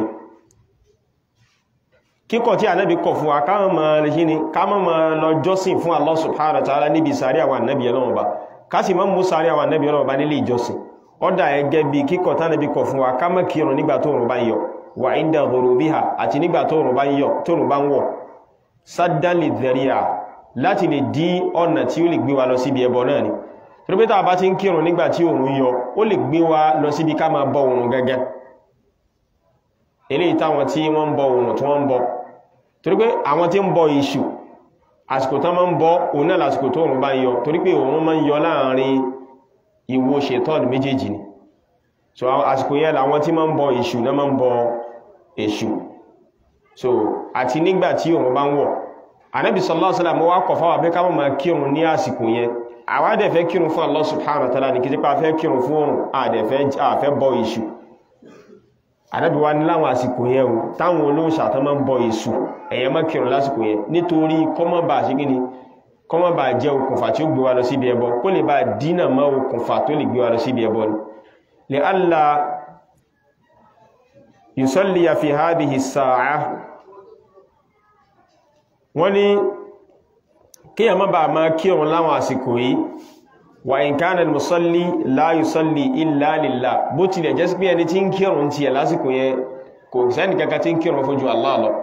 kíkọ̀ tí ànábì kọ̀ fún wa ká má máa lè kíni ká má máa lọ jọ́sìn fún Allah subhanahu wa ta'ala níbi sàárì àwọn ànábì ọlọ́run ba ká sì má mú sàárì àwọn ànábì ọlọ́run ba nílé ìjọsìn ọ́dà ẹgẹ́ bí kíkọ̀ tánàbí kọ̀ fún wa ká má kírun nígbà tó òòrùn bá ń yọ wà inda ghurubiha àti nígbà tó òòrùn bá ń yọ tó òòrùn bá ń wọ̀ saddan lidhari'a láti lè dí ọ̀nà tí ó lè gbé wa lọ síbi ẹbọ náà ni torípétà bá ti ń kírun nígbà tí òòrùn yọ ó lè gbé wa lọ síbi ká máa bọ òòrùn gẹ́gẹ́ eléyìí táwọn tí wọ́n ń bọ òòrùn tí wọ́n ń bọ torípé àwọn tí ń bọ èṣù àsìkò tán máa ń bọ òun náà lásìkò tó òòrùn bá ń yọ torípé òòrùn máa ń yọ láàrin ìwo ṣètọ́n méjèèjì ni so àsìkò yẹn làwọn tí máa ń bọ èṣù náà máa ń bọ èṣù so àti nígbà tí òòrùn bá ń wọ̀ Ànábì sallallahu alaihi wasallam wá kọ̀ fáwà pé ká máa kírun ní àsìkò yẹn àwa dẹ̀ fẹ́ kírun fún Allah subhanahu wa ta'ala ní kí sípa fẹ́ kírun fún òrùn àdẹ̀fẹ́ bọ èṣù Ànábì wá ní láwọn àsìkò yẹn o táwọn olóòṣà tán máa ń bọ èṣù ẹ̀yẹ má kírun lásìkò yẹn nítorí kọ́mọ́bà ṣe gíní kọ́mọ́bà jẹ́ okùnfà tí ó gbé wa lọ síbi ẹbọ kó lè bá dínà mọ́ okùnfà tó lè gbé wa lọ síbi ẹbọ ni li alla yusalliya fi hadhihi as-sa'a wọ́n ní kí a má bà máa kírun láwọn àsìkò yìí wà in kana al-musalli la yusalli illa lillah bó tilẹ̀ jẹ́ sí pé ẹni tí ń kírun ti ẹ̀ lásìkò yẹn kò sẹ́ni kankan tí ń kírun fún ju Allah lọ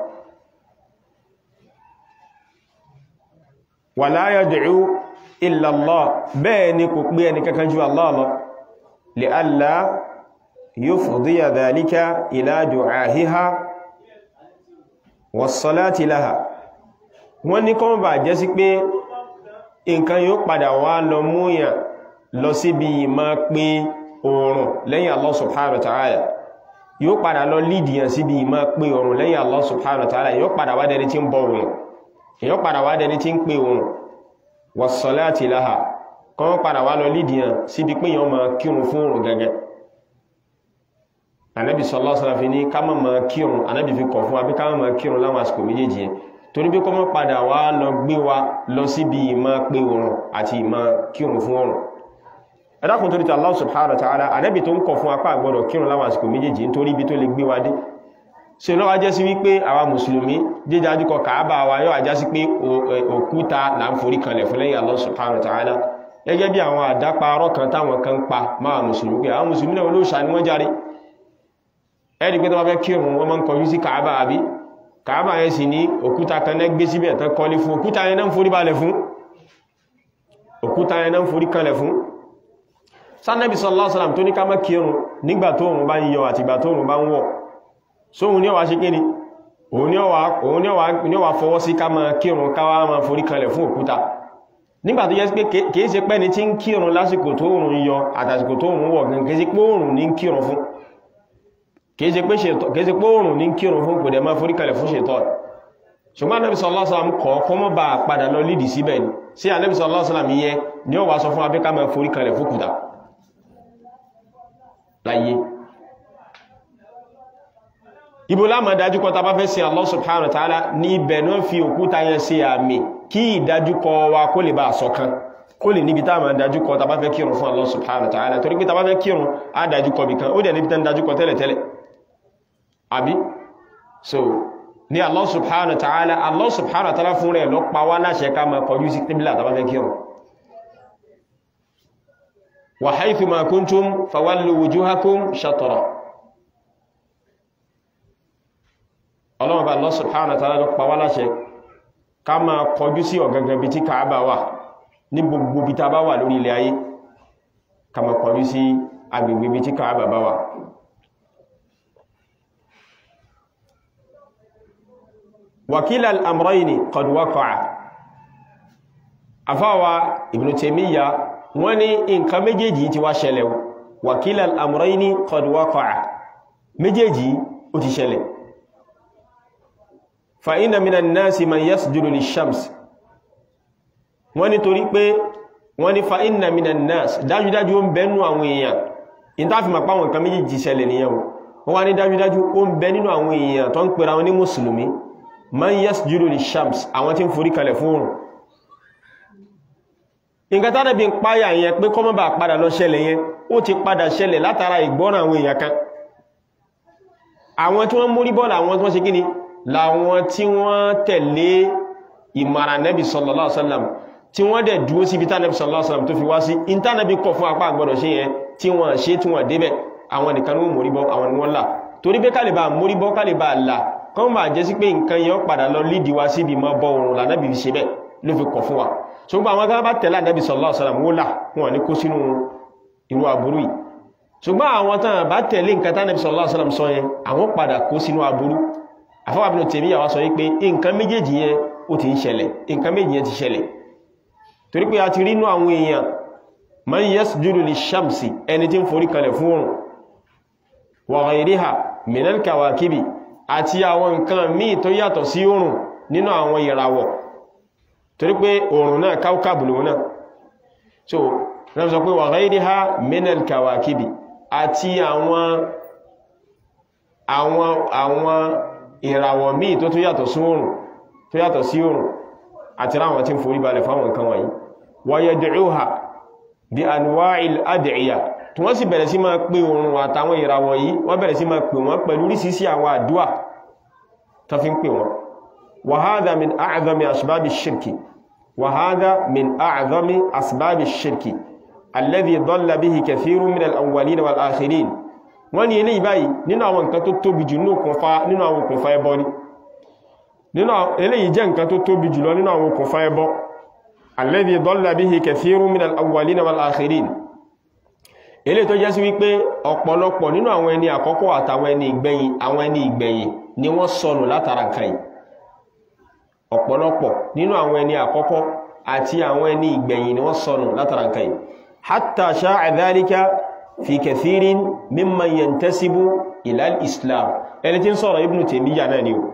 wa la yad'u illa Allah bẹ́ẹ̀ ni kò pé ẹni kankan ju Allah lọ li alla yufdiya dhalika ila du'ahiha was-salati laha wọ́n ní kọ́mọ̀ bà jẹ́ sí pé nǹkan yóò padà wá lọ múyàn lọ síbi ìmá pé oòrùn lẹ́yìn Allah subhanahu wa ta'ala yóò padà lọ lídìyàn síbi ìmá pé oòrùn lẹ́yìn Allah subhanahu wa ta'ala yóò padà wá dẹni tí ń bọ oòrùn yóò padà wá dẹni tí ń pé oòrùn was-salati laha kọ́mọ̀ padà wá lọ lídìyàn síbi pé yàn máa kírun fún oòrùn gẹ́gẹ́ Ànábì sallallahu alaihi wasallam ní ká má máa kírun Ànábì fi kọ̀ fún wa bí ká má máa kírun láwọn àsìkò méjèèjì yẹn torí bí kọ́mọ́ padà wá lọ gbé wa lọ síbi ìmọ̀ pé oòrùn àti ìmọ̀ kírun fún oòrùn ẹ̀dàkùn torí tí Allah subhanahu wa ta'ala ànábì tó ń kọ̀ fún apá àgbọ́dọ̀ kírun láwọn àsìkò méjèèjì nítorí ibi tó lè gbé wa dé ṣe lọ́wọ́ jẹ́ sí wípé àwa mùsùlùmí jíjájú kọ kàábà wa yóò àjá sí pé òkúta là ń forí kanlẹ̀ fún lẹ́yìn Allah subhanahu wa ta'ala gẹ́gẹ́ bí àwọn àdáparọ́ kan táwọn kan pa máa mùsùlùmí pé àwọn mùsùlùmí náà olóòṣà ni wọ́n járe ẹ̀rí pé tó bá fẹ́ kírun wọ́n máa ń kọjú sí kàábà àbí kàábà yẹn sì ní òkúta kan náà gbé síbẹ̀ tán kọ́lé fún òkúta yẹn náà ń forí balẹ̀ fún òkúta yẹn náà ń forí kanlẹ̀ fún sánẹ́bì sallallahu alaihi wasallam tó ní ká má kírun nígbà tó òun bá ń yọ àti ìgbà tó òun bá ń wọ̀ sóhun ní ọwà ṣe kí ni òun ní ọwà fọwọ́ sí ká máa kírun káwà máa forí kanlẹ̀ fún òkúta nígbà tó yẹ pé kìí ṣe pẹ́ni tí ń kírun lásìkò tó òun yọ àtàsìkò tó òun wọ̀ gan kìí ṣe pé òun ní kírun fún kìí ṣe pé òòrùn ní kírun fún kò dẹ̀ máa forí kalẹ̀ fún ṣètọ́ ṣùgbọ́n Ànábì sallallahu alaihi wasallam kọ́ kọ́ mọ́ bá padà lọ lídì síbẹ̀ ni sí Ànábì sallallahu alaihi wasallam yẹ ni ó wá sọ fún abẹ́ká máa forí kalẹ̀ fún kùtà láyé ibo láàmà dájúkọ ta bá fẹ́ sí Allah subhanahu wa ta'ala ní ibẹ̀ náà fi òkúta yẹn sí àmì kí ìdájúkọ wa kó lè bá àsọ̀kan kó lè níbi táàmà dájúkọ ta bá fẹ́ kírun fún Allah subhanahu wa ta'ala torí pé ta bá fẹ́ kírun á dájúkọ bìkan ó dẹ̀ níbi tán dájúkọ tẹ́lẹ̀tẹ́lẹ̀ àbí so ní Allah subhanahu wa ta'ala Allah subhanahu wa ta'ala fún rẹ̀ lọ pa wá láṣẹ ká ma kọjú sí kíbílà tàbá fẹ́ kírun wa haythu ma kuntum fawallu wujuhakum shatra ọlọ́mọba Allah subhanahu wa ta'ala lọ pa wá láṣẹ ká ma kọjú sí ọ̀gangan bí tí Kaaba wà ní gbogbo bí ta bá wà lórí ilẹ̀ ayé ká ma kọjú sí agbègbè bí tí Kaaba bá wà وكلا الأمرين قد وقع أفاوى ابن تيمية وني إن كمجيجي تواشلو وكلا الأمرين قد وقع مجيجي أتشلو فإن من الناس من يسجد للشمس وني طريق وني فإن من الناس dájú dájú ń bẹ nínú àwọn èèyàn in ta fi ma pa wọn kan méjèèjì ṣẹlẹ̀ nìyẹn wọ́n wá ní dájú dájú ó ń bẹ nínú àwọn èèyàn tó ń pera wọn ní mùsùlùmí man yasjudu li shams àwọn tí ń forí kalẹ̀ fún oòrùn nǹkan tánàbí ń páyà yẹn pé kọ́mọ́ bá padà lọ ṣẹlẹ̀ yẹn ó ti padà ṣẹlẹ̀ látara ìgbọ́ràn àwọn èèyàn kan àwọn tí wọ́n mórí bọ́ọ̀lù àwọn tí wọ́n ṣe gíní làwọn tí wọ́n tẹ̀lé ìmọ̀ràn nẹ́bì sallallahu alaihi wasallam tí wọ́n dẹ̀ dúró síbi tánàbì sallallahu alaihi wasallam tó fi wá sí ìntánàbì kọ̀ fún apá àgbọ̀dọ̀ ṣe yẹn tí wọ́n ṣe tí wọ́n débẹ̀ àwọn nìkan ló mórí bọ́ àwọn ni wọ́n là torí pé kálíbà mórí bọ́ kálíbà là kọ́n bá jẹ́ sí pé nǹkan yẹn padà lọ lídi wa síbi mọ́ bọ́ òrùn lànàbì fi ṣe bẹ́ẹ̀ ló fi kọ̀ fún wa ṣùgbọ́n àwọn kan bá tẹ̀lé ànàbì sallallahu alaihi wasallam wọ́n là wọn ní kó sínú irú aburú yìí ṣùgbọ́n àwọn tán bá tẹ̀lé nǹkan tánàbì sallallahu alaihi wasallam sọ yẹn àwọn padà kó sínú aburú àfọwọ́ Ibn Taymiyyah sọ wípé nǹkan méjèèjì yẹn ó ti ń ṣẹlẹ̀ nǹkan méjì yẹn ti ṣẹlẹ̀ torí pé a ti rí inú àwọn èèyàn man yasjudu lish-shamsi ẹni tí ń forí kalẹ̀ fún oòrùn wa ghayriha minal kawakibi àti àwọn nǹkan míì tó yàtọ̀ sí oòrùn nínú àwọn ìràwọ̀ torí pé oòrùn náà káwkàbù lòun náà so rẹ̀ sọ pé wa ghayriha minal kawakibi àti àwọn àwọn àwọn ìràwọ̀ míì tó tó yàtọ̀ sí oòrùn tó yàtọ̀ sí oòrùn àti ráwọn tí ń forí balẹ̀ fáwọn nǹkan wọ̀nyí wa yad'uha bí anwa'il ad'iya tí wọ́n sì bẹ̀rẹ̀ sí máa pè oòrùn àtàwọn ìràwọ̀ yìí wọ́n bẹ̀rẹ̀ sí máa pè wọ́n pẹ̀lú oríṣiríṣi àwọn àdúà tó fi ń pè wọ́n wa hadha min a'zami asbabi shirki wa hadha min a'zami asbabi shirki alladhi dalla bihi kathirun min al-awwalin wal akhirin wọ́n ní eléyìí báyìí nínú àwọn nǹkan tó tóbi jù nínú àwọn okùnfà ẹbọ ni nínú eléyìí jẹ́ nǹkan tó tóbi jùlọ nínú àwọn okùnfà ẹbọ alladhi dalla bihi kathirun min al-awwalin wal akhirin eléyìí tó jẹ́ sí wípé ọ̀pọ̀lọpọ̀ nínú àwọn ẹni àkọ́kọ́ àtàwọn ẹni ìgbẹ̀yìn àwọn ẹni ìgbẹ̀yìn ni wọ́n sọnù látara nǹkan yìí ọ̀pọ̀lọpọ̀ nínú àwọn ẹni àkọ́kọ́ àti àwọn ẹni ìgbẹ̀yìn ni wọ́n sọnù látara nǹkan yìí hatta sha'a dhalika fi kathirin mimman yantasibu ila al-islam ẹni tí ń sọ̀rọ̀ Ibn Taymiyyah náà ni o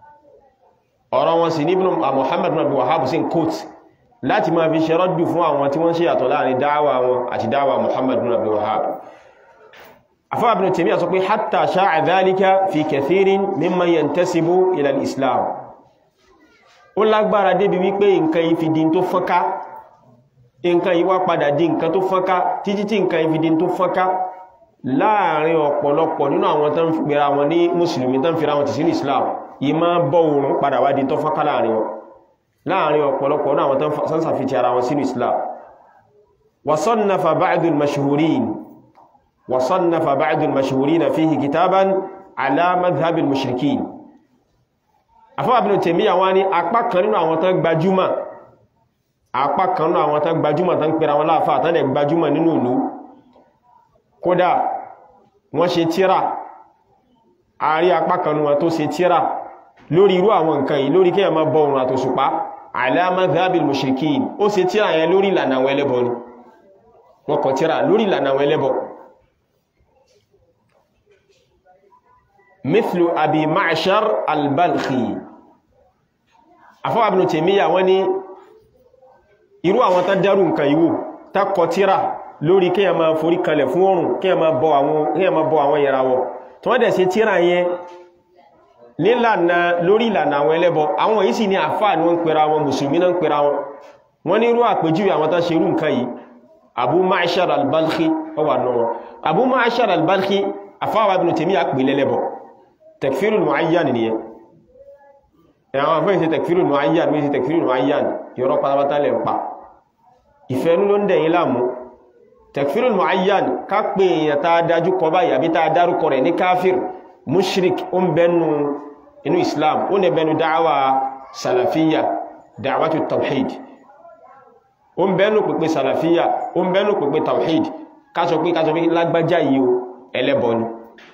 ọ̀rọ̀ wọn sì ní Ibn Muhammad ibn Abdul Wahhab sí kóòt láti máa fi ṣe rọ́dù fún àwọn tí wọ́n ṣe yàtọ̀ láàrin dáwà wọn àti dáwà Muhammad ibn Abdul Wahhab afọ́ Ibn Taymiyyah sọ pé hatta sha'a dhalika fi kathirin mimman yantasibu ila al-islam ó lágbára débi wípé nǹkan yìí fi di tó fọ́nká nǹkan yìí wá padà di nǹkan tó fọ́nká títí tí nǹkan yìí fi di tó fọ́nká láàrin ọ̀pọ̀lọpọ̀ nínú àwọn tán fi gbéra wọn ní mùsùlùmí tán fira wọn ti sínú Islam yìí máa bọ́ oòrùn padà wá di tó fọ́nká láàrin wọn láàrin ọ̀pọ̀lọpọ̀ nínú àwọn tán sàfihì ara wọn sínú Islam wasannafa ba'dul mashhurin wasannafa ba'dul mashhurin fihi kitaban ala madhhabil mushrikin afọ́ Ibn Taymiyyah wá ní apá kan nínú àwọn tán gbajúmọ̀ apá kan nínú àwọn tán gbajúmọ̀ tán pèrè àwọn láàfà tán lè gbajúmọ̀ nínú ìlú kódà wọ́n ṣe tíra àárí apá kan nínú wọn tó ṣe tíra lórí irú àwọn nǹkan yìí lórí kíyàn má bọ òrùn àtòṣùpá ala madhhabil mushrikin ó ṣe tíra yẹn lórí ìlànà àwọn ẹlẹ́bọ ni wọ́n kọ tíra lórí ìlànà àwọn ẹlẹ́bọ mithlu abi ma'shar al-balkhi afọ́ Ibn Taymiyyah wọ́n ní irú àwọn tá dárú nǹkan ìwò tá kọ tíra lórí kí a máa forí kalẹ̀ fún oòrùn kí a máa bọ àwọn ìràwọ̀ tó wọ́n dẹ̀ sí tíra yẹn nílànà lórí ìlànà àwọn ẹlẹ́bọ àwọn yìí sì ní àfáà ní wọ́n pèrà wọn mùsùlùmí náà pèrà wọn wọ́n ní irú àpèjúwe àwọn tá ṣe irú nǹkan yìí Abu Ma'shar al-Balkhi ó wà náà wọn Abu Ma'shar al-Balkhi afáwà Ibn Taymiyyah pè lẹ́lẹ́bọ takfirul mu'ayyan nìyẹn àwọn afẹ́ ìṣe takfirul mu'ayyan méjì takfirul mu'ayyan yọrọ pátápátá lẹ́ ń pa ìfẹ́nú ló ń dẹ̀yìn láàmú takfirul mu'ayyan ká pè èèyàn tá a dájú kọ báyìí àbí tá a dárúkọ rẹ̀ ní káfír mushrik ó ń bẹnu inú islam ó ní bẹnu dáwà salafiyya dáwàtú tawhid ó ń bẹnu pèpè salafiyya ó ń bẹnu pèpè tawhid ká sọ pé ká sọ pé lágbájá yìí o ẹlẹ́bọ ni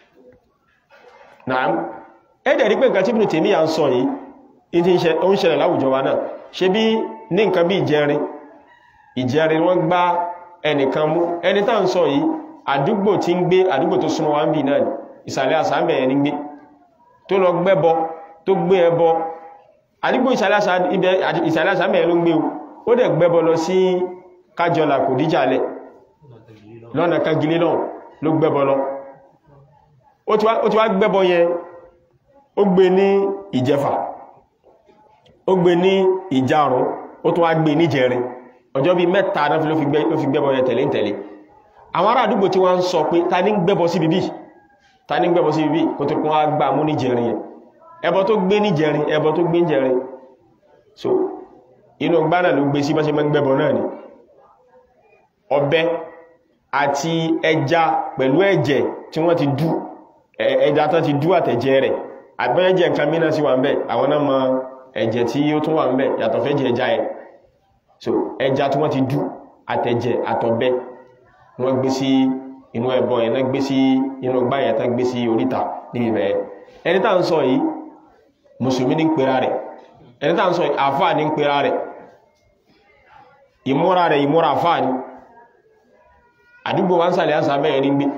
naam ẹ̀dẹ̀ rí pé nǹkan tí Ibn Taymiyyah ń sọ yìí ó ń ṣẹlẹ̀ láwùjọ wa náà ṣe bí ní nǹkan bí ìjẹrin ìjẹrin wọ́n gbá ẹnìkan mú ẹni tá ń sọ yìí àdúgbò tí ń gbé àdúgbò tó súnmọ́ wá ń bì náà ni ìsàlẹ̀ àsàmẹ̀ ẹni gbé tó lọ gbẹ́bọ tó gbé ẹbọ àdúgbò ìsàlẹ̀ àsàmẹ̀ ló ń gbé ó dẹ̀ gbẹ́bọ lọ sí kájọlà kò díjàlẹ̀ lọ́nà kagilé náà ló gbẹ́bọ lọ ó ti wá gbẹ́bọ yẹn ó gbé ní ìjẹfà ó gbé ní ìjarun ó tún wá gbé ní jẹrin ọjọ́ bíi mẹ́ta náà fi ló fi gbẹ́bọ rẹ̀ tẹ̀lé tẹ̀lé àwọn ará àdúgbò tí wọ́n ń sọ pé ta ní gbẹ́bọ sí bíbí ta ní gbẹ́bọ sí bíbí kó tó kún wá gbà mú ní jẹrin yẹn ẹbọ tó gbé ní jẹrin ẹbọ tó gbé ní jẹrin so inú gbánà ló gbé sí bá ṣe mọ́ gbẹ́bọ náà ni ọ̀bẹ àti ẹja pẹ̀lú ẹ̀jẹ̀ tí wọ́n ti dú ẹja tán ti dú àtẹ̀jẹ̀ rẹ̀ àgbẹ́jẹ̀ nǹkan mìíràn sí wà ń bẹ̀ àwọn náà mọ ẹ̀jẹ̀ tí ó tún wà ń bẹ̀ yàtọ̀ fẹ́ jẹ ẹja ẹ̀ so ẹja tí wọ́n ti dú àtẹ̀jẹ̀ àtọ̀bẹ wọ́n gbé sí inú ẹbọ yẹn náà gbé sí inú gbá yẹn tán gbé sí oríta níbi bẹ̀ẹ́ ẹni tá ń sọ yìí mùsùlùmí ní ń pera rẹ̀ ẹni tá ń sọ yìí àfáà ní ń pera rẹ̀ ìmúra rẹ̀ ìmúra àfáà ní àdúgbò wá ń sàlẹ̀ àṣà bẹ́ẹ̀ ní gbé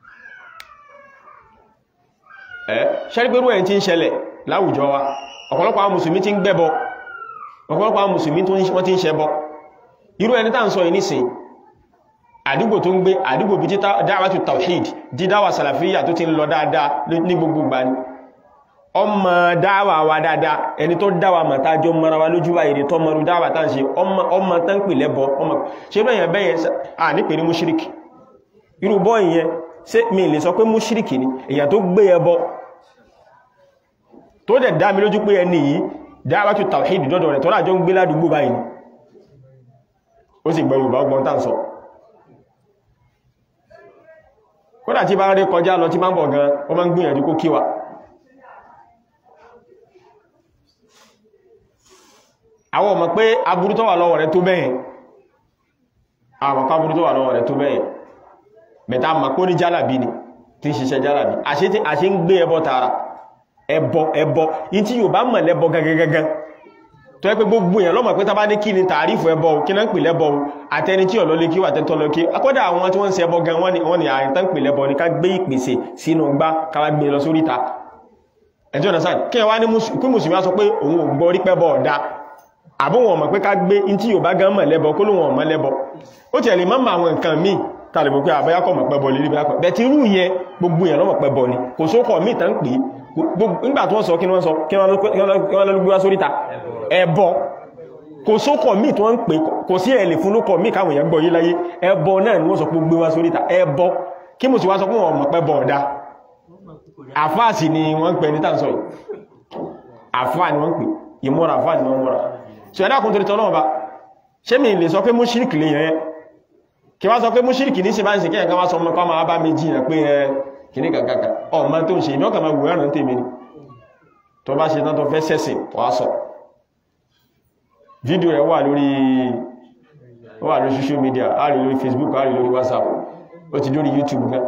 ẹ́ ṣẹ́rígbérú ẹ̀ tí ń ṣẹlẹ̀ láwùjọ wa ọ̀pọ̀lọpọ̀ àwọn mùsùlùmí tí ń gbẹ́bọ ọ̀pọ̀lọpọ̀ àwọn mùsùlùmí wọ́n tí ń ṣẹbọ irú ẹni tá ń sọ ìnísìn àdúgbò tó ń gbé àdúgbò bí títà dáwàtú tawhid dídáwà sàlàfíyà tó ti ń lọ dáadáa ní gbogbo gbà ní ọmọ dáwà wa dáadáa ẹni tó dáwà màtájọ mara wa lójú báyìí tó mọrú dáwà tá ń ṣe ọmọ tán pè lẹ́bọ ọmọ ṣe bẹ́yẹn bẹ́yẹn à ní pè ní múṣíríkì irú bọ́ ìyẹn ṣé mi lè sọ pé múṣíríkì ni èyàn tó gbé ẹbọ tó dẹ̀ dá mi lójú pé ẹni yìí dáwàtú tawhid dọ́dọ̀ rẹ̀ tó rájọ ń gbé ládùúgbò báyìí ó sì gbọ́ Yorùbá ọgbọ́n tá ń sọ kódà tí bá ń rí kọjá lọ tí bá ń bọ̀ gan wọ́n máa ń gbìyànjú kó kíwà àwọn ọmọ pé aburú tó wà lọ́wọ́ rẹ̀ tó bẹ́yẹn àwọn ọmọ aburú tó wà lọ́wọ́ rẹ̀ tó bẹ́yẹn mẹ́ta mọ̀ pé ó ní jálàbí ni tí ń ṣiṣẹ́ jálàbí àṣẹ ń gbé ẹbọ tààrà ẹbọ ẹbọ yí tí yóò bá mọ̀ lẹ́bọ gangan tó yẹ pé gbogbo èèyàn lọ́mọ̀ pé tá bá ní kí ni tààrífù ẹbọ kí náà ń pè lẹ́bọ àtẹni tí ọ̀lọ́ lé kí wà tẹ́tọ́ lọ kí akọ́dà àwọn tí wọ́n ń ṣe ẹbọ gan wọ́n ni wọ́n ni àárín tán pè lẹ́bọ ní ká gbé ìpèsè sínú gbá káwà gbé lọ sóríta ẹjọ́ ọ̀nà sáà kí wá ní kí mùsùlùmí á sọ pé òun ò gbọ́ rí pẹ́bọ ọ̀dá àbó wọn mọ̀ pé ká gbé in tí yóò bá gan mọ̀ lẹ́bọ kó lóun ọ̀mọ́ lẹ́bọ ó tiẹ̀ lè má mọ àwọn nǹkan míì tàbí mọ̀ pé àbáyákọ̀ mọ̀ pẹ́bọ lè rí bá pẹ́ bẹ́ẹ̀ tí irú yẹn gbogbo èèyàn lọ́mọ̀ pẹ́bọ ni kò sókọ̀ míì tán pè é nígbà tí wọ́n sọ kí wọ́n sọ kí wọ́n lọ gbé wá sóríta ẹbọ kò sókọ̀ míì tí wọ́n ń pè kò sí ẹ̀lẹ̀ fún lókọ̀ míì káwọn èèyàn gbọ́ yí láyé ẹbọ náà ni wọ́n sọ pé gbé wá sóríta ẹbọ kí mo sì wá sọ pé wọ́n mọ̀ pẹ́ bọ̀ ọ̀dá àfáàsì ni wọ́n ń pè ní tàǹsọ̀ yìí àfáà ni wọ́n ń pè ìmúra àfáà ni wọ́n múra so ẹ̀dá kùn torítọ́ náà bá ṣé mi lè sọ pé múṣíríkì lè yẹn kí wá sọ pé múṣíríkì ní síbá ìsìnkí ẹ̀kan wá sọ ọmọ kọ́mọ bá mi jiyàn pé ẹ kìíní kàkàkà ọmọ tó ń ṣe ìmọ́kà máa wùrán ní tèmi ni tó bá ṣe tán tó fẹ́ sẹ́sìn wá sọ fídíò rẹ̀ wà lórí wà lórí social media a rí lórí Facebook a rí lórí WhatsApp ó ti lórí YouTube gan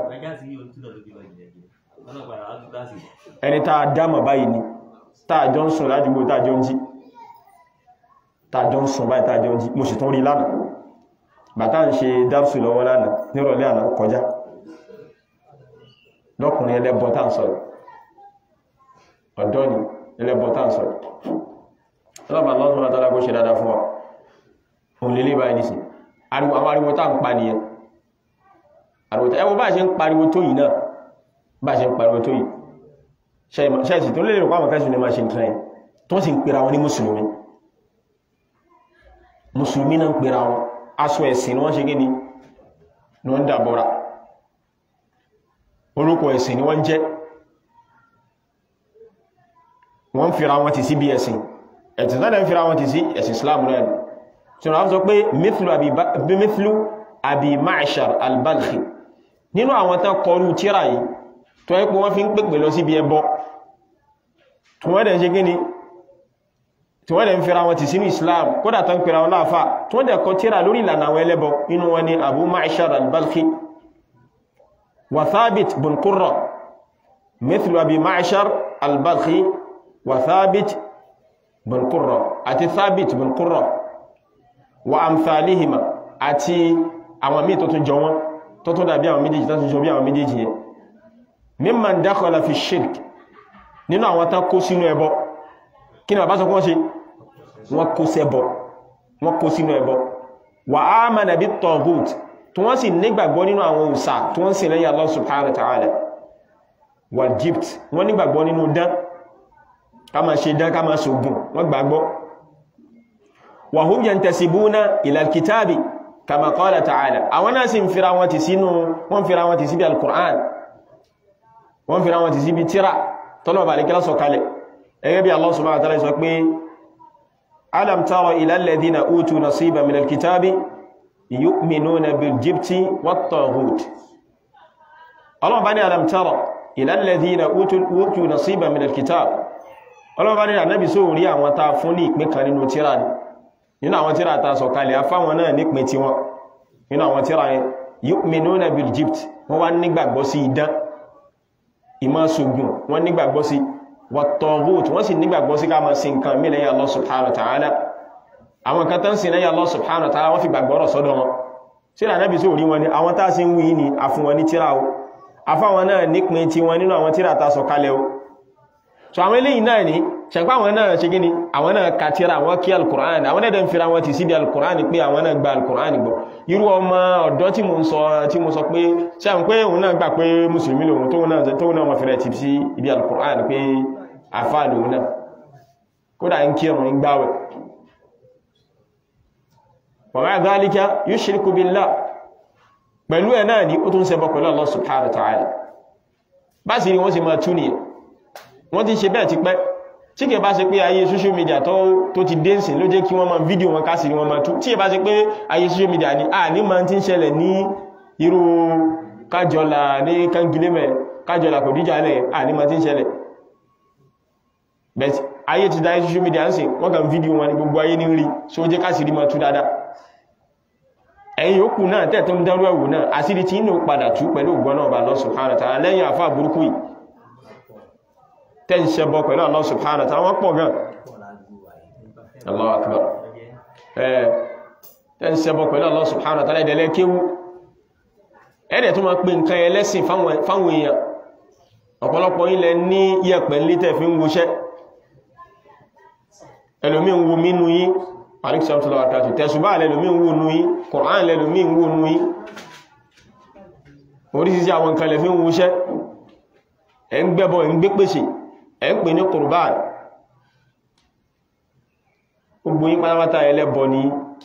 ẹni tá a dámà báyìí ni tá a jọ ń sùn lájúgbò tá a jọ ń jí tá a jọ ń sùn báyìí tá a jọ ń jí mo sì tún rí lánàá bàtà ń ṣe dápsù lọ́wọ́ lánàá nírọ̀lẹ́ àná kọjá lọ́kùnrin ẹlẹ́bọ tá ń sọ̀rọ̀ ọ̀dọ́ ni ẹlẹ́bọ tá ń sọ̀rọ̀ ọlọ́pàá lọ́sùn àtàlá kó ṣe dáadáa fún wa òun lè lè báyìí nìsí ariwo àwọn ariwo tá ń pa nìyẹn ariwo tá ẹwọ bá ṣe ń pariwo tó yìí náà bá ṣe ń pariwo tó yìí ṣẹ́ẹ̀sì tó lè rò pàwọn kẹsùn ní máa ṣe nǹkan ẹ̀ tó sì ń pera wọn ní mùsùlùmí mùsùlùmí náà ń pera wọn aṣọ ẹ̀sìn ni wọ́n ṣe gíní ni wọ́n dàbọ́ra orúkọ ẹ̀sìn ni wọ́n jẹ́ wọ́n fira wọn ti sí bí ẹ̀sìn ẹ̀sìn tọ́lẹ̀ ń fira wọn ti sí ẹ̀sìn Islam rẹ̀ tí wọ́n sọ pé mithlu abi ma'shar al-balkhi nínú àwọn tán kọrú tíra yìí tó ẹ́ pé wọ́n fi ń pèpè lọ sí bí ẹbọ tí wọ́n dẹ̀ ṣe gíní tí wọ́n dẹ̀ ń fira wọn ti sínú Islam kódà tán pèrà wọn láàfà tí wọ́n dẹ̀ kọ tíra lórí ìlànà àwọn ẹlẹ́bọ inú wọn ni Abu Ma'shar al-Balkhi wa Thabit bin Qurra mithlu Abi Ma'shar al-Balkhi wa Thabit bin Qurra àti Thabit bin Qurra wa amthalihima àti àwọn míì tó tún jọ wọn tó tún dàbí àwọn méjèèjì tó tún jọ bí àwọn méjèèjì yẹn mimman dakhala fi shirk nínú àwọn tán kó sínú ẹbọ kí ni bàbá sọ kún ṣe wọ́n kó sẹ́bọ̀ wọ́n kó sínú ẹbọ wà á mẹ́nà bí tọ̀gùt tí wọ́n sì nígbàgbọ́ nínú àwọn òsà tí wọ́n sì lẹ́yìn Allah subhanahu wa ta'ala wà jípt wọ́n nígbàgbọ́ nínú dán ká máa ṣe dán ká máa ṣògùn wọ́n gbàgbọ́ wa hum yantasibuna ila al-kitabi kama qala ta'ala àwọn náà sì ń fira wọn ti sínú wọ́n fira wọn ti síbi al-Qur'an wọ́n fira wọn ti síbi tíra tọ́lọ̀ bá lékẹ́lá sọ kalẹ̀ ẹgẹ́ bí Allah subhanahu wa ta'ala sọ pé alam tara ila alladhina utu nasiba min al-kitabi yu'minuna bil jibti wat taghut Allah bá ní alam tara ila alladhina utu utu nasiba min al-kitab Allah bá ní Ànábì só rí àwọn tá fún ní ìpín kan nínú tíra ni nínú àwọn tíra tá sọ kalẹ̀ afáwọn náà nípin tí wọn nínú àwọn tíra yẹn yu'minuna bil jibti wọ́n wá nígbàgbọ́ sí idán ìmọ̀ ṣògùn wọ́n nígbàgbọ́ sí wat-taghut wọ́n sì nígbàgbọ́ sí ká máa sin nǹkan mí lẹ́yìn Allah subhanahu wa ta'ala àwọn kan tán sin lẹ́yìn Allah subhanahu wa ta'ala wọ́n fi gbàgbọ́rọ̀ sọ́dọ̀ wọn tí ìrànà bí sóò rí wọn ni àwọn tá sí ń wí ní àfún wọn ní tíra o afáwọn náà nípin tí wọn nínú àwọn tíra ta sọ kalẹ̀ o so àwọn eléyìí náà ní ṣẹ̀pá àwọn náà ṣe gíní àwọn náà ka tíra àwọn kí al-Qur'an àwọn náà dẹ̀ ń fira wọn ti síbi al-Qur'an pé àwọn náà gba al-Qur'an gbọ́ irú ọmọ ọ̀dọ́ tí mo ń sọ tí mo sọ pé ṣe àwọn pé òun náà gbà pé mùsùlùmí lòun tóun náà tóun náà wọn fẹ́rẹ̀ ti sí ibi al-Qur'an pé àfáà lòun náà kódà ń kírun ń gbáwẹ̀ wa ma'a dhalika yushriku billah pẹ̀lú ẹ̀ náà ní ó tún ṣẹbọ pẹ̀lú Allah subhanahu wa ta'ala bá sì rí wọ́n sì máa tú nìyẹn wọ́n ti ṣe bẹ́ẹ̀ ti pẹ́ tí kẹ bá ṣe pé ayé social media tó ti dẹ́nsìn ló jẹ́ kí wọ́n máa fídíò wọn kásìrí wọn máa tú tí ẹ bá ṣe pé ayé social media ní à ní máa ti ń ṣẹlẹ̀ ní irú kájọlá ní kangilémẹ̀ kájọlá kò díjà lẹ̀ à ní máa ti ń ṣẹlẹ̀ bẹ́ẹ̀ ayé ti dá social media ń sìn wọ́n kàn fídíò wọn ní gbogbo ayé ní rí so jẹ́ kásìrí máa tú dáadáa ẹ̀yìn òkú náà tẹ́ẹ̀tọ́ ń dárú ẹ̀wù náà àsìrí tí inú padà tú pẹ̀lú ògbọ́n náà bá Allah subhanahu wa ta'ala lẹ́yìn àfáà burúkú yìí tẹ́ ń ṣẹbọ pẹ̀lú Allah subhanahu wa ta'ala wọ́n pọ̀ gan Allahu akbar ẹ̀ tẹ́ ń ṣẹbọ pẹ̀lú Allah subhanahu wa ta'ala ẹ̀dẹ̀lẹ́ kéwú ẹ̀dẹ̀ tó máa pè nǹkan ẹlẹ́sìn fáwọn èèyàn ọ̀pọ̀lọpọ̀ ilẹ̀ ní yẹ̀pẹ̀ lítẹ̀ fi ń woṣẹ́ ẹlòmí ń wo mínú yí alexander tẹ̀sùbá lẹ́lòmí ń wo nú yí Qur'an lẹ́lòmí ń wo nú yí orísìsí àwọn nǹkan lẹ́fí ń woṣẹ́ ẹ̀ ń gbẹ́bọ ẹ̀ ń gbé pèsè ẹ̀ ń pè ní Qur'an gbogbo yín pátápátá ẹlẹ́bọ ni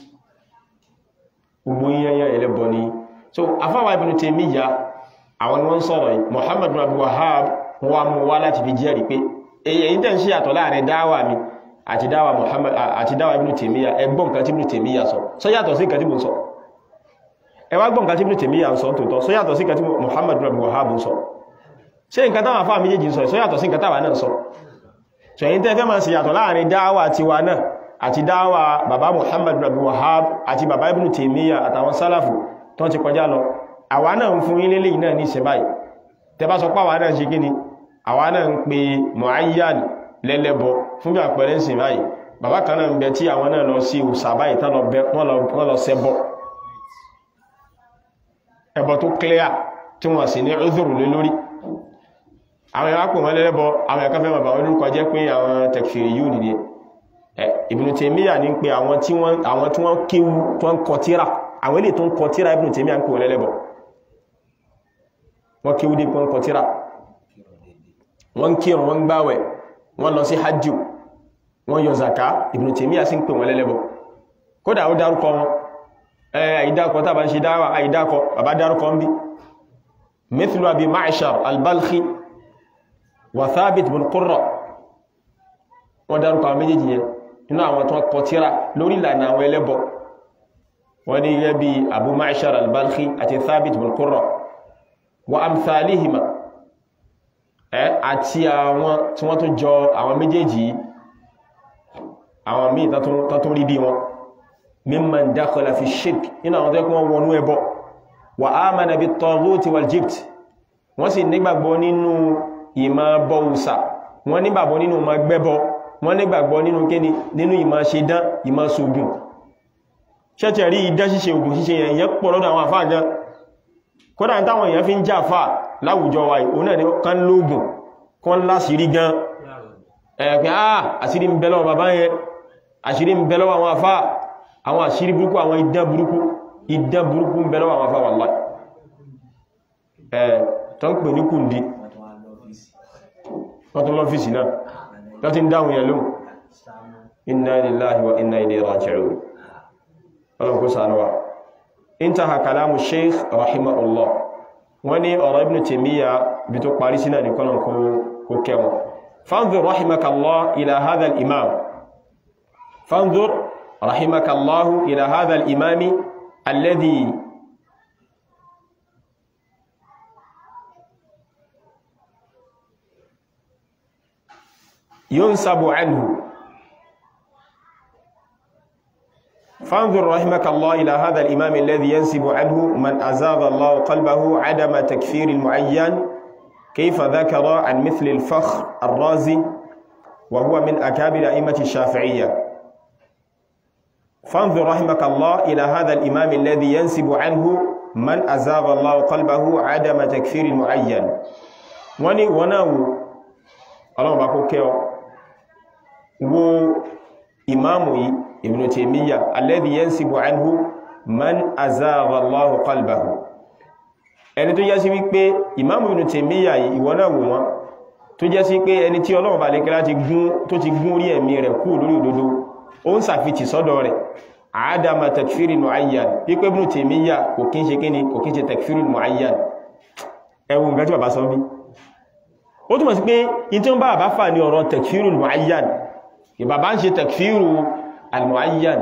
gbogbo yín yẹnyẹn ẹlẹ́bọ ni so afáwà Ibn Taymiyyah àwọn ni wọ́n sọ̀rọ̀ yìí Muhammad bin Abdul Wahhab wọ́n mú wá láti fi jẹ́rìí pé èyí tẹ́ ń ṣe àtọ̀ láàrin dáwà mi àti dáwà Muhammad àti dáwà Ibn Taymiyyah ẹgbọ́n nǹkan tí Ibn Taymiyyah sọ sọ yàtọ̀ sí nǹkan tí mo sọ ẹ wá gbọ́n nǹkan tí Ibn Taymiyyah ń sọ tòótọ́ sọ yàtọ̀ sí nǹkan tí Muhammad bin Abdul Wahhab ń sọ ṣé nǹkan táwọn afá méjèèjì sọ sọ yàtọ̀ sí nǹkan táwa náà sọ so èyí tẹ́ fẹ́ máa ṣe yàtọ̀ láàrin dáwà tiwa náà àti dáwà bàbá Muhammad bin Abdul Wahhab àti bàbá Ibn Taymiyyah àtàwọn sálàfù tó ti kọjá lọ àwa náà ń fún ilé lẹ́yìn náà ní ìṣẹ́báyì tẹbá sọ páwà náà ṣe gíní àwa náà ń pe Mu'ayyan lẹ́lẹ́bọ fún bí àpẹẹrẹ ìsìn báyìí bàbá kan náà ń bẹ tí àwọn náà lọ sí òsà báyìí tán wọ́n lọ ṣẹbọ ẹbọ tó clear tí wọ́n sì ní udhuru lé lórí àwọn ẹ̀wà pè wọ́n lẹ́lẹ́bọ àwọn ẹ̀kan fẹ́ bàbá wọn lórúkọ jẹ́ pé àwọn tẹ̀kfìrì yìí nìdí Ibn Taymiyyah ní pé àwọn tí wọ́n kéwu tó ń kọ tíra àwọn ilé tó ń kọ tíra Ibn Taymiyyah ń pè wọ́n lẹ́lẹ́bọ wọ́n kí wúdí pọ́n kọtíra wọ́n kírun wọ́n gbáwẹ̀ wọ́n lọ sí hajjú wọ́n yọ zaka Ibn Taymiyyah sí ń pè wọ́n lẹ́lẹ́bọ̀ kódà ó dárúkọ wọn àìdákọ tàbá ń ṣe dáwà àìdákọ bàbá dárúkọ ń bí mithlu Abi Ma'shar al-Balkhi wa Thabit bin Qurra wọ́n dárúkọ àwọn méjèèjì yẹn nínú àwọn tó kọtíra lórí ìlànà àwọn ẹlẹ́bọ wọ́n ní gẹ́gẹ́ bí Abu Ma'shar al-Balkhi àti Thabit bin Qurra wa amthalihima ẹ àti àwọn tí wọ́n tó jọ àwọn méjèèjì àwọn míì tó tó rí bí wọn mimman dakhala fi shirk nínú àwọn tó yẹ kí wọ́n wọnú ẹbọ wa amana bit taghuti wal jibt wọ́n sì nígbàgbọ́ nínú ìmọ̀ bọ́ùsà wọ́n nígbàgbọ́ nínú ìmọ̀ gbẹ́bọ wọ́n nígbàgbọ́ nínú kíni nínú ìmọ̀ ṣe dán ìmọ̀ ṣògùn ṣẹ́tẹ̀ rí idán ṣíṣe ògùn ṣíṣe yẹn yẹn pọ̀ lọ́dọ̀ àwọn àfáà gan kódà táwọn èèyàn fi ń jà fà láwùjọ wa òun náà ni kán lóògùn kán láṣìírí gan ẹ̀pẹ́ àà àṣírí ń bẹ lọ́wọ́ bàbá yẹn àṣírí ń bẹ lọ́wọ́ àwọn afá àwọn àṣírí burúkú àwọn idán burúkú idán burúkú ń bẹ lọ́wọ́ àwọn afá wallahi ẹ̀ tó ń pè ní kùndí wọ́n tó lọ́fíìsì náà tó ti ń dáhùn yẹn lóhùn inna lillahi wa inna ilayhi raji'un ọlọ́run kó ṣàánú wa intaha kalamu sheikh rahimahullah wọ́n ní ọ̀rọ̀ ibn taymiya bí tó parí sínà ní kọ́nà kó kẹwọn fanzur rahimakallah ila hadha al-imam fanzur rahimakallah ila hadha al-imami alladhi ينسب عنه فانظر رحمك الله إلى هذا الإمام الذي ينسب عنه من أزاغ الله قلبه عدم تكفير المعين كيف ذكر عن مثل الفخر الرازي وهو من أكابر أئمة الشافعية فانظر رحمك الله إلى هذا الإمام الذي ينسب عنه من أزاغ الله قلبه عدم تكفير المعين وني وناو الله باكو كيو wo imamu yi ibn taymiya alladhi yansibu anhu man azagha Allah qalbahu ẹni tó jẹ́ sí wípé imamu ibn taymiya yìí ìwọ náà wò wọ́n tó jẹ́ sí pé ẹni tí Ọlọ́run bá lè kẹ́lá tó ti gún orí ẹ̀mí rẹ̀ kú lórí òdodo ó ń sàfitì sọ́dọ̀ rẹ̀ àádáma takfiri mu'ayyan wípé ibn taymiya kò kí ń ṣe kíni kò kí ń ṣe takfiri mu'ayyan ẹwùn nǹkan tí bàbá sọ bí ó túnmọ̀ sí pé in tí ó ń bá bàbá fà ní ọ̀rọ̀ takfiri mu'ayyan ìbàbá ń ṣe takfiru al-mu'ayyan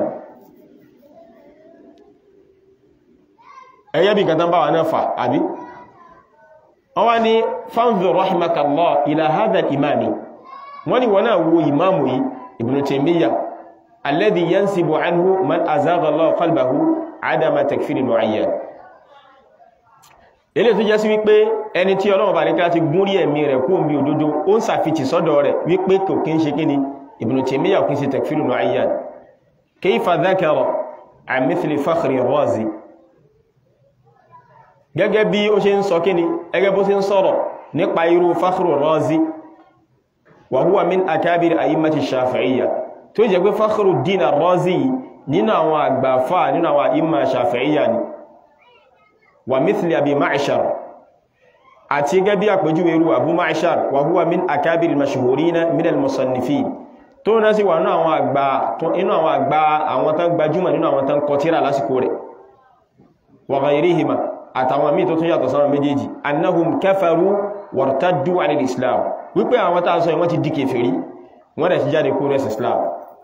ẹyẹ́ bí gàtán bá wà náà fà àbí wọ́n wá ní fanzur rahimakallah ila hadha al-imami wọ́n ni wọ́n náà wo imamu yìí ibn Taymiyyah alladhi yansibu anhu man azagha Allah qalbahu adama takfiri al-mu'ayyan ilé tó jẹ́ sí wípé ẹni tí Ọlọ́run bá ní kí láti gún rí ẹ̀mí rẹ̀ kú omi òdodo ó ń sàfitì sọ́dọ̀ rẹ̀ wípé kò kí ń ṣe kíni ابن تيمية وكيس تكفير معين كيف ذكر عن مثل فخر الرازي gẹ́gẹ́ bí ó ṣe ń sọ kíni ẹgẹ́ bó ṣe ń sọ̀rọ̀ nípa irú Fakhru Razi wa huwa min akabir a'immati Shafi'iyya tó jẹ́ pé Fakhruddin Razi nínú àwọn àgbàfà nínú àwọn a'imma Shafi'iyya ni wa mithli Abi Ma'shar àti gẹ́gẹ́ bí àpèjúwe irú Abu Ma'shar wa huwa min akabir al-mashhurina min al-musannifin tó náà sí wà ní àwọn àgbà inú àwọn àgbà àwọn tán gbajúmọ̀ nínú àwọn tán kọtíra lásìkò rẹ̀ wa ghayrihima àtàwọn míì tó tún yàtọ̀ sáwọn méjèèjì annahum kafaru wartaddu anil islam wípé àwọn tàà sọ ìwọ́n ti di kèfèrí wọ́n rẹ̀ sí jáde kó rẹ̀ islam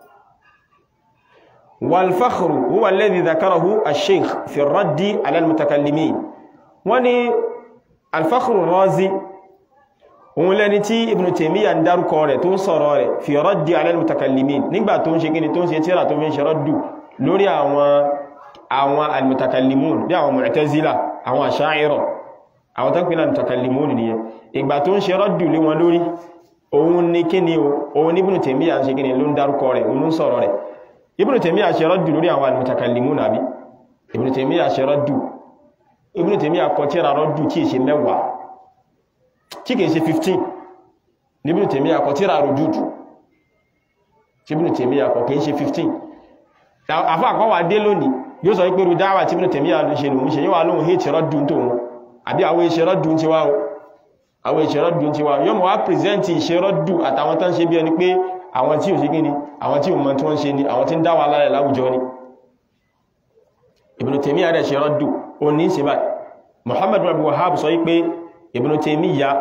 wal fakhru huwa alladhi dhakarahu ash-shaykh fi ar-raddi ala al-mutakallimin wọ́n ni al fakhru razi òun lẹni tí Ibn Taymiyyah ń dárúkọ rẹ̀ tó ń sọ̀rọ̀ rẹ̀ fi raddi ala al-mutakallimin nígbà tó ń ṣe kíni tó ń ṣe tíra tó fi ń ṣe raddu lórí àwọn àwọn al-mutakallimun bí àwọn Mu'tazila àwọn Asha'ira àwọn tó ń pínlẹ̀ al-mutakallimun nìyẹn ìgbà tó ń ṣe raddu lé wọn lórí òun ní kíni o òun ní Ibn Taymiyyah ń ṣe kíni ló ń dárúkọ rẹ̀ òun ń sọ̀rọ̀ rẹ̀ Ibn Taymiyyah ṣe raddu lórí àwọn al-mutakallimun àbí Ibn Taymiyyah ṣe raddu Ibn Taymiyyah kọ tíra raddu tí ì ṣe mẹ́wàá tí kìí ṣe 15 níbi tèmí àkọ́ tíra rùdúdù tí bí tèmí àkọ́ kìí ṣe 15 àfá àkọ́wà dé lónìí yóò sọ pé rúdáwà tí bí tèmí àṣẹ lòun ṣe yíwa lóhun hìtì rọ́dùn tó wọn àbí àwọn iṣẹ́ rọ́dùn ti wá àwọn iṣẹ́ rọ́dùn ti wá yóò mọ̀ wá pìrìsẹ́ntì iṣẹ́ rọ́dùn àtàwọn tán ṣe bí ẹni pé àwọn tí ò ṣe gíní àwọn tí ò mọ̀ tí wọ́n ṣe ni àwọn tí ń dá wà lálẹ̀ láwùjọ ni Ibn Taymiyyah àdẹ̀ ṣe rọ́dùn ó ní ṣe báyìí Muhammad bin Abdul Wahhab sọ pé Ibn Taymiyyah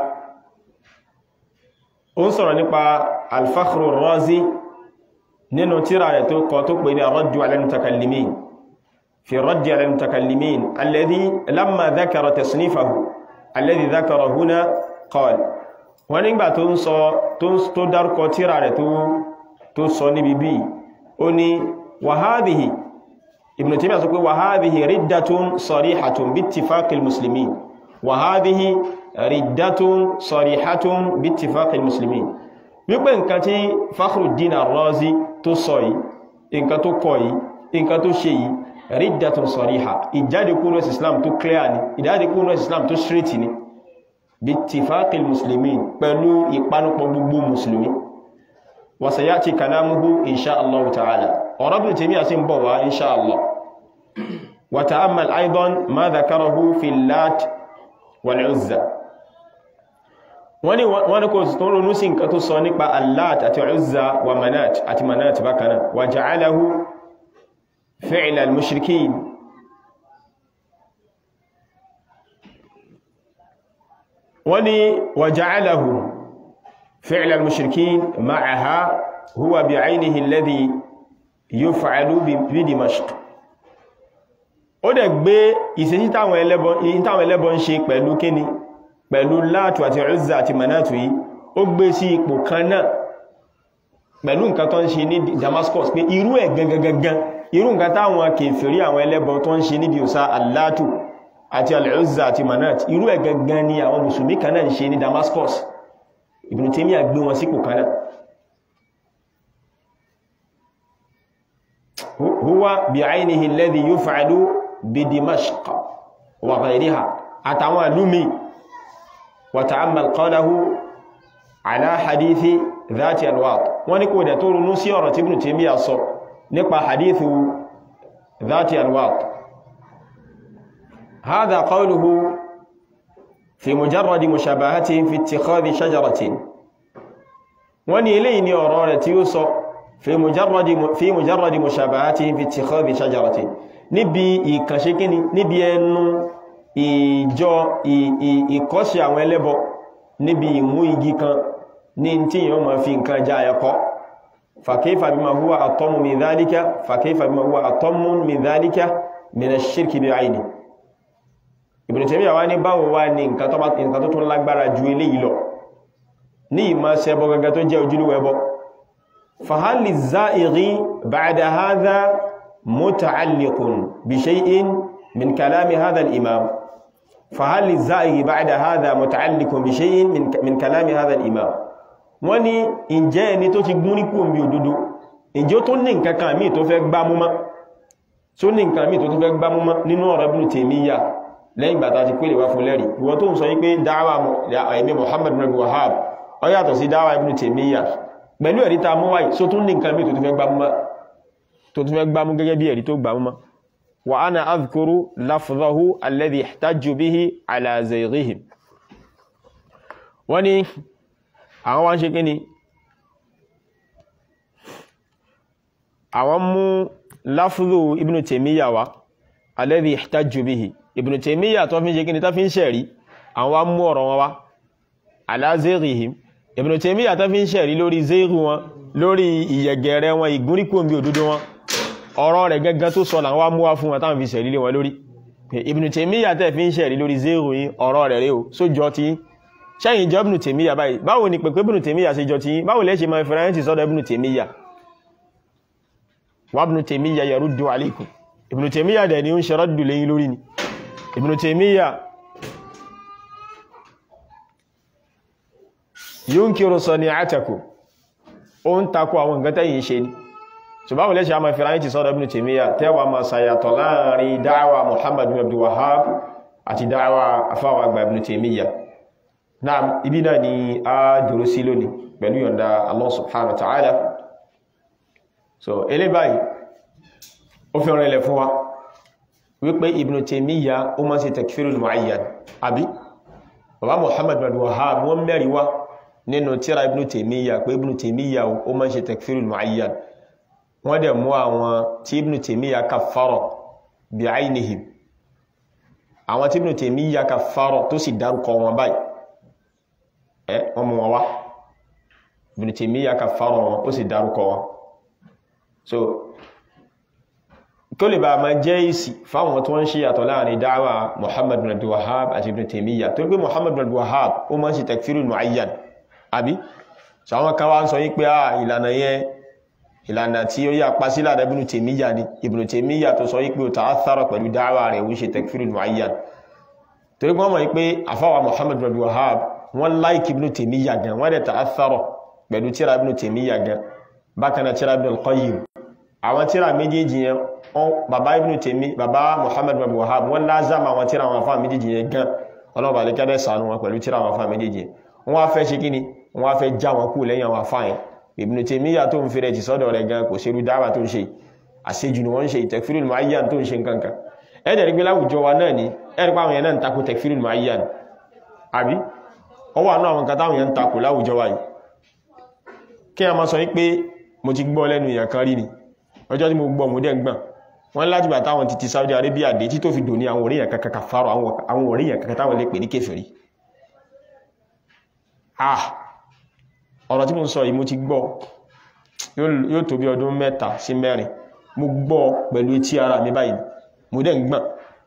ó ń sọ̀rọ̀ nípa al-Fakhru Razi nínú tírà rẹ̀ tó kọ tó pè ní ar-raddu ala al-mutakallimin fi ar-raddi ala al-mutakallimin alladhi lamma dhakara tasnifahu alladhi dhakara huna qala wọ́n nígbà tó ń sọ tó dárúkọ tírà rẹ̀ tó sọ níbi bí ó ní wa hadhihi Ibn Taymiyyah sọ pé wa hadhihi riddatun sarihatun bi ittifaqil muslimin wa hadhihi riddatun sarihatun bi ittifaqil muslimin wípé nǹkan tí Fakhruddin Ar-Razi tó sọ yìí nǹkan tó kọ yìí nǹkan tó ṣe yìí riddatun sariha ìjáde kúrò islam tó clear ni ìjáde kúrò islam tó straight ni bi ittifaqil muslimin pẹ̀lú ìpanupọ̀ gbogbo musulmi wa sayati kalamuhu insha Allah ta'ala ọ̀rọ̀ Ibn Taymiyyah sí ń bọ̀ wá insha Allah wa ta'ammal aidan ma dhakarahu fi Lat wal Uzza wọ́n ní wọ́n ní kò tó ronú sí nǹkan tó sọ nípa allat àti uzza wa manat àti manat bákaná wa ja'alahu fi'la al-mushrikin wọ́n ní wa ja'alahu fi'la al-mushrikin ma'aha huwa bi'aynihi alladhi yuf'alu bi Dimashq ó dẹ̀ gbé ìṣesí táwọn ẹlẹ́bọ ń ṣe pẹ̀lú kíni pẹ̀lú látù àti Uzza àti manátù yìí ó gbé sí ipò kan náà pẹ̀lú nǹkan tó ń ṣe ní Damascus pé irú ẹ̀ gangan irú nǹkan táwọn kèfèrí àwọn ẹlẹ́bọ tó ń ṣe níbi òsá allátù àti al-Uzza àti manátù irú ẹ̀ gangan ni àwọn mùsùlùmí kan náà ń ṣe ní Damascus Ibn Taymiyyah gbé wọn sípò kan náà huwa bi'aynihi alladhi yuf'alu bi Dimashq wa ghayriha àtàwọn àlúmi وتأمل قوله على حديث ذات الواط wọ́n ní kò dẹ̀ tó ronú sí ọ̀rọ̀ tí Ibn Taymiyyah sọ nípa hadith ذات الواط هذا قوله في مجرد مشابهتهم في اتخاذ شجرة wọ́n ní eléyìí ni ọ̀rọ̀ rẹ̀ tí ó sọ في مجرد في مجرد مشابهتهم في اتخاذ شجرة níbi ìkànṣe kíni níbi ẹnu ìjọ ìkọ́ṣe àwọn ẹlẹ́bọ níbi ìmú igi kan ní tí yíò ma fi nǹkan já ẹ̀kọ́ fàkífà bima huwa àtọ́mù min dhalika fàkífà bima huwa àtọ́mù min dhalika min ash-shirki bi'ayni Ibn Taymiyyah wá ní báwo wá ní nǹkan tó tún lágbára ju eléyìí lọ ní ìmá ṣẹbọ gaga tó jẹ́ ojúlówó ẹbọ fahal liz-za'ighi ba'da hadha muta'alliqun bi shay'in min kalami hadha al-imam فهل للزائغ بعد هذا متعلق بشيء من من كلام هذا الامام wọ́n ní ǹjẹ́ ẹni tó ti gún ní kú omi òdodo ǹjẹ́ ó tó ní nǹkan kan míì tó fẹ́ gbámú mọ́ tó ní nǹkan míì tó fẹ́ gbámú mọ́ nínú ọ̀rọ̀ Ibn Taymiyyah lẹ́yìn gbàtà ti pèlè wá fún lẹ́rì ìwọ tó ń sọ wípé dáwà ẹ̀mí Muhammad bin Wahhab ó yàtọ̀ sí dáwà Ibn Taymiyyah pẹ̀lú ẹ̀rí ta mú wáyé tó tún ní nǹkan míì tó fẹ́ gbámú mọ́ tó fẹ́ gbámú gẹ́gẹ́ bí ẹ̀rí tó gbámú mọ́ وأنا أذكر لفظه الذي احتج به على زيغهم wọ́n ní àwọn wá ń ṣe kíni àwọn mú láfúrò Ibn Taymiyyah wá alladhi ihtajju bihi Ibn Taymiyyah tó fi ń ṣe kíni tó fi ń ṣẹ̀rí àwọn wá mú ọ̀rọ̀ wọn wá ala zaygihim Ibn Taymiyyah tó fi ń ṣẹ̀rí lórí zaygu wọn lórí ìyẹ̀gẹ̀rẹ̀ wọn ìgúnríkòmí òdodo wọn ọ̀rọ̀ rẹ̀ gẹ́gẹ́ tó sọ làwọn mú wá fún wọn táwọn fi ṣẹ̀rí lé wọn lórí Ibn Taymiyyah tẹ́ fi ń ṣẹ̀rí lórí zéèrò yìí ọ̀rọ̀ rẹ̀ rí o sójọ́ tí ṣẹ́yìn jọ Ibn Taymiyyah báyìí báwo ni pẹ̀pẹ́ Ibn Taymiyyah ṣe jọ tí báwo lẹ́ ṣe máa fi ráyẹ́ntì sọ́dọ̀ Ibn Taymiyyah wa Ibn Taymiyyah yaruddu alaykum Ibn Taymiyyah dẹ̀ ni ó ń ṣe rọ́dù lẹ́yìn lórí ni Ibn Taymiyyah yunkiru sani'atakum ó ń takò àwọn nǹkan tẹ́yìn ṣe ni ṣùgbọ́n lẹ́ṣẹ́ a máa fi ráyìn ti sọ́dọ̀ Ibn Taymiyyah tẹ́wà máa sàyàtọ̀ láàrin dáwà Muhammad bin Abdul Wahhab àti dáwà afáwà àgbà Ibn Taymiyyah náà ibi náà ni a dúró sí lónìí pẹ̀lú yọ̀nda Allah subhanahu wa ta'ala so ilé báyìí ó fi rìnlẹ̀ fún wa wípé Ibn Taymiyyah ó máa ṣe takfirul mu'ayyan àbí bàbá Muhammad bin Abdul Wahhab wọ́n mẹ́rin wá nínú tíra Ibn Taymiyyah pé Ibn Taymiyyah ó máa ṣe takfirul mu'ayyan wọ́n dẹ̀ mú àwọn tí Ibn Taymiyyah kaffara bi'aynihim àwọn tí Ibn Taymiyyah kaffara tó sì dárúkọ wọn báyìí ẹ́ wọ́n mú wọn wá Ibn Taymiyyah kaffara wọn ó sì dárúkọ wọn so kí ó lè bá máa jẹ́ ìsì fáwọn tó ń ṣe yàtọ̀ láàrin dáwà Muhammad bin Abdul Wahhab àti Ibn Taymiyyah tó ń pé Muhammad bin Abdul Wahhab ó máa ń ṣe takfirul mu'ayyan àbí so àwọn kan wá ń sọ yí pé ìlànà yẹn ìlànà tí ó yà pa sí lára Ibn Taymiyyah ni Ibn Taymiyyah tó sọ wípé ó ta'athara pẹ̀lú dáwà rẹ̀ wí ṣe takfirul mu'ayyan torí wọ́n mọ̀ wípé àfáwà Muhammad bin Abdul Wahhab wọ́n láìkì Ibn Taymiyyah gan wọ́n dẹ̀ ta'athara pẹ̀lú tíra Ibn Taymiyyah gan bákan náà tíra Ibn al-Qayyim àwọn tíra méjèèjì yẹn bàbá Ibn Taymiyyah bàbá Muhammad bin Abdul Wahhab wọ́n lázàmà àwọn tíra àwọn afá méjèèjì yẹn gan ọlọ́ba lè kẹ́dẹ̀ sànú wọn pẹ̀lú tíra àwọn afá méjèèjì yẹn wọ́n wá fẹ́ ṣe kíni wọ́n wá fẹ́ já wọn kú lẹ́yìn àwọn afá yẹn Ibn Taymiyyah tó ń fi rẹ̀ ti sọ́dọ̀ rẹ̀ gan kò ṣe rú dáwà tó ń ṣe àṣejù ni wọ́n ń ṣe takfirul mu'ayyan tó ń ṣe nǹkankan ẹ̀dẹ̀ rí pé láwùjọ wa náà ni ẹ̀rí pa àwọn yẹn náà ń takò takfirul mu'ayyan àbí ọ wà náà àwọn nǹkan táwọn èèyàn ń takò láwùjọ wa yìí kí a máa sọ wípé mo ti gbọ́ lẹ́nu èèyàn kan rí ni ọjọ́ tí mo gbọ́ mo dẹ̀ gbọ́n wọ́n láti gbà táwọn ti ti Saudi Arabia dé tí tó fi dòní àwọn òríyàn kankan kàfàrọ̀ àwọn òríyàn kankan táwọn lè pè ní kèfèrí ah ọ̀rọ̀ tí mo sọ yìí mo ti gbọ́ yóò tó bí ọdún mẹ́ta sí mẹ́rin mo gbọ́ pẹ̀lú etí ara mi báyìí mo dẹ̀ ń gbọ́n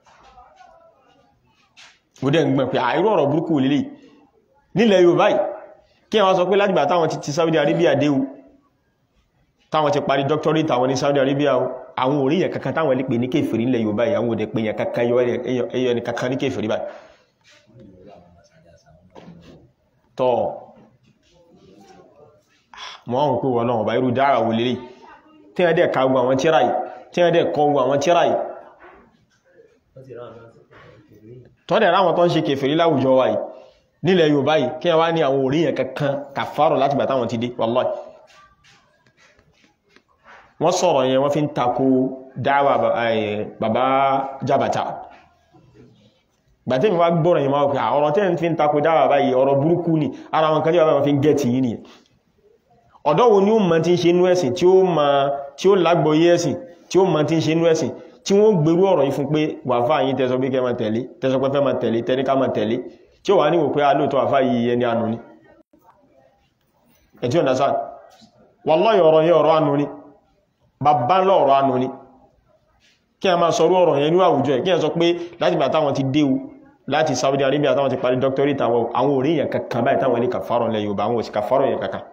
mo dẹ̀ ń gbọ́n pé àìrò ọ̀rọ̀ burúkú lílé nílẹ̀ Yorùbá yìí kí wọ́n sọ pé látìgbà táwọn ti ti Saudi Arabia dé o táwọn ti parí doctorate àwọn ní Saudi Arabia o àwọn òríyàn kankan táwọn lè pè ní kèfèrí nílẹ̀ Yorùbá yìí àwọn òdẹ̀ pè yàn kankan ẹyọ ní kankan ní kèfèrí báyìí tọ́ mọ́ àwọn pé wọ́n náà ọba irú dára wò lélẹ̀ tí wọ́n dẹ̀ ka gbogbo àwọn tíra yìí tí wọ́n dẹ̀ kọ gbogbo àwọn tíra yìí tọ́dẹ̀ ráwọn tó ń ṣe kèfèrí láwùjọ wa yìí nílẹ̀ Yorùbá yìí kí wọ́n ní àwọn òríyàn kankan kàfàrọ̀ láti gbà táwọn ti dé wallahi wọ́n sọ̀rọ̀ yẹn wọ́n fi ń takò dáwà bàbá jàbàtà gbàtẹ́mi wá gbọ́rọ̀ yẹn máa pẹ̀ ọ̀rọ̀ tẹ́ fi ń takò dáwà báyìí ọ̀rọ̀ burúkú ni ara wọn kan tí wọ́n fi ń gẹ́ẹ̀tì yìí nìyẹn ọ̀dọ́ wo ni ó mọ̀ tí ń ṣe inú ẹ̀sìn tí ó mọ̀ tí ó lágbọ́yé ẹ̀sìn tí ó mọ̀ tí ń ṣe inú ẹ̀sìn tí wọ́n gbèrú ọ̀rọ̀ yìí fún pé wàfà yìí tẹ́sọ pé kẹ́ máa tẹ̀lé tẹ́sọ pé fẹ́ máa tẹ̀lé tẹ́ní ká máa tẹ̀lé tí ó wà níwò pé alóòtọ́ àfà yìí ẹni ànú ni ẹ̀tí ọ̀nà sáà wallahi ọ̀rọ̀ yẹn ọ̀rọ̀ ànú ni bàbá ńlọ ọ̀rọ̀ ànú ni kí a máa sọrú ọ̀rọ̀ yẹn ní àwùjọ ẹ̀ kí a sọ pé láti bá táwọn ti déwu láti Saudi Arabia táwọn ti parí doctorate àwọn àwọn orí yẹn kankan báyìí táwọn ní kàfàrọ̀ lẹ Yorùbá àwọn òsì kàfàrọ̀ yẹn kankan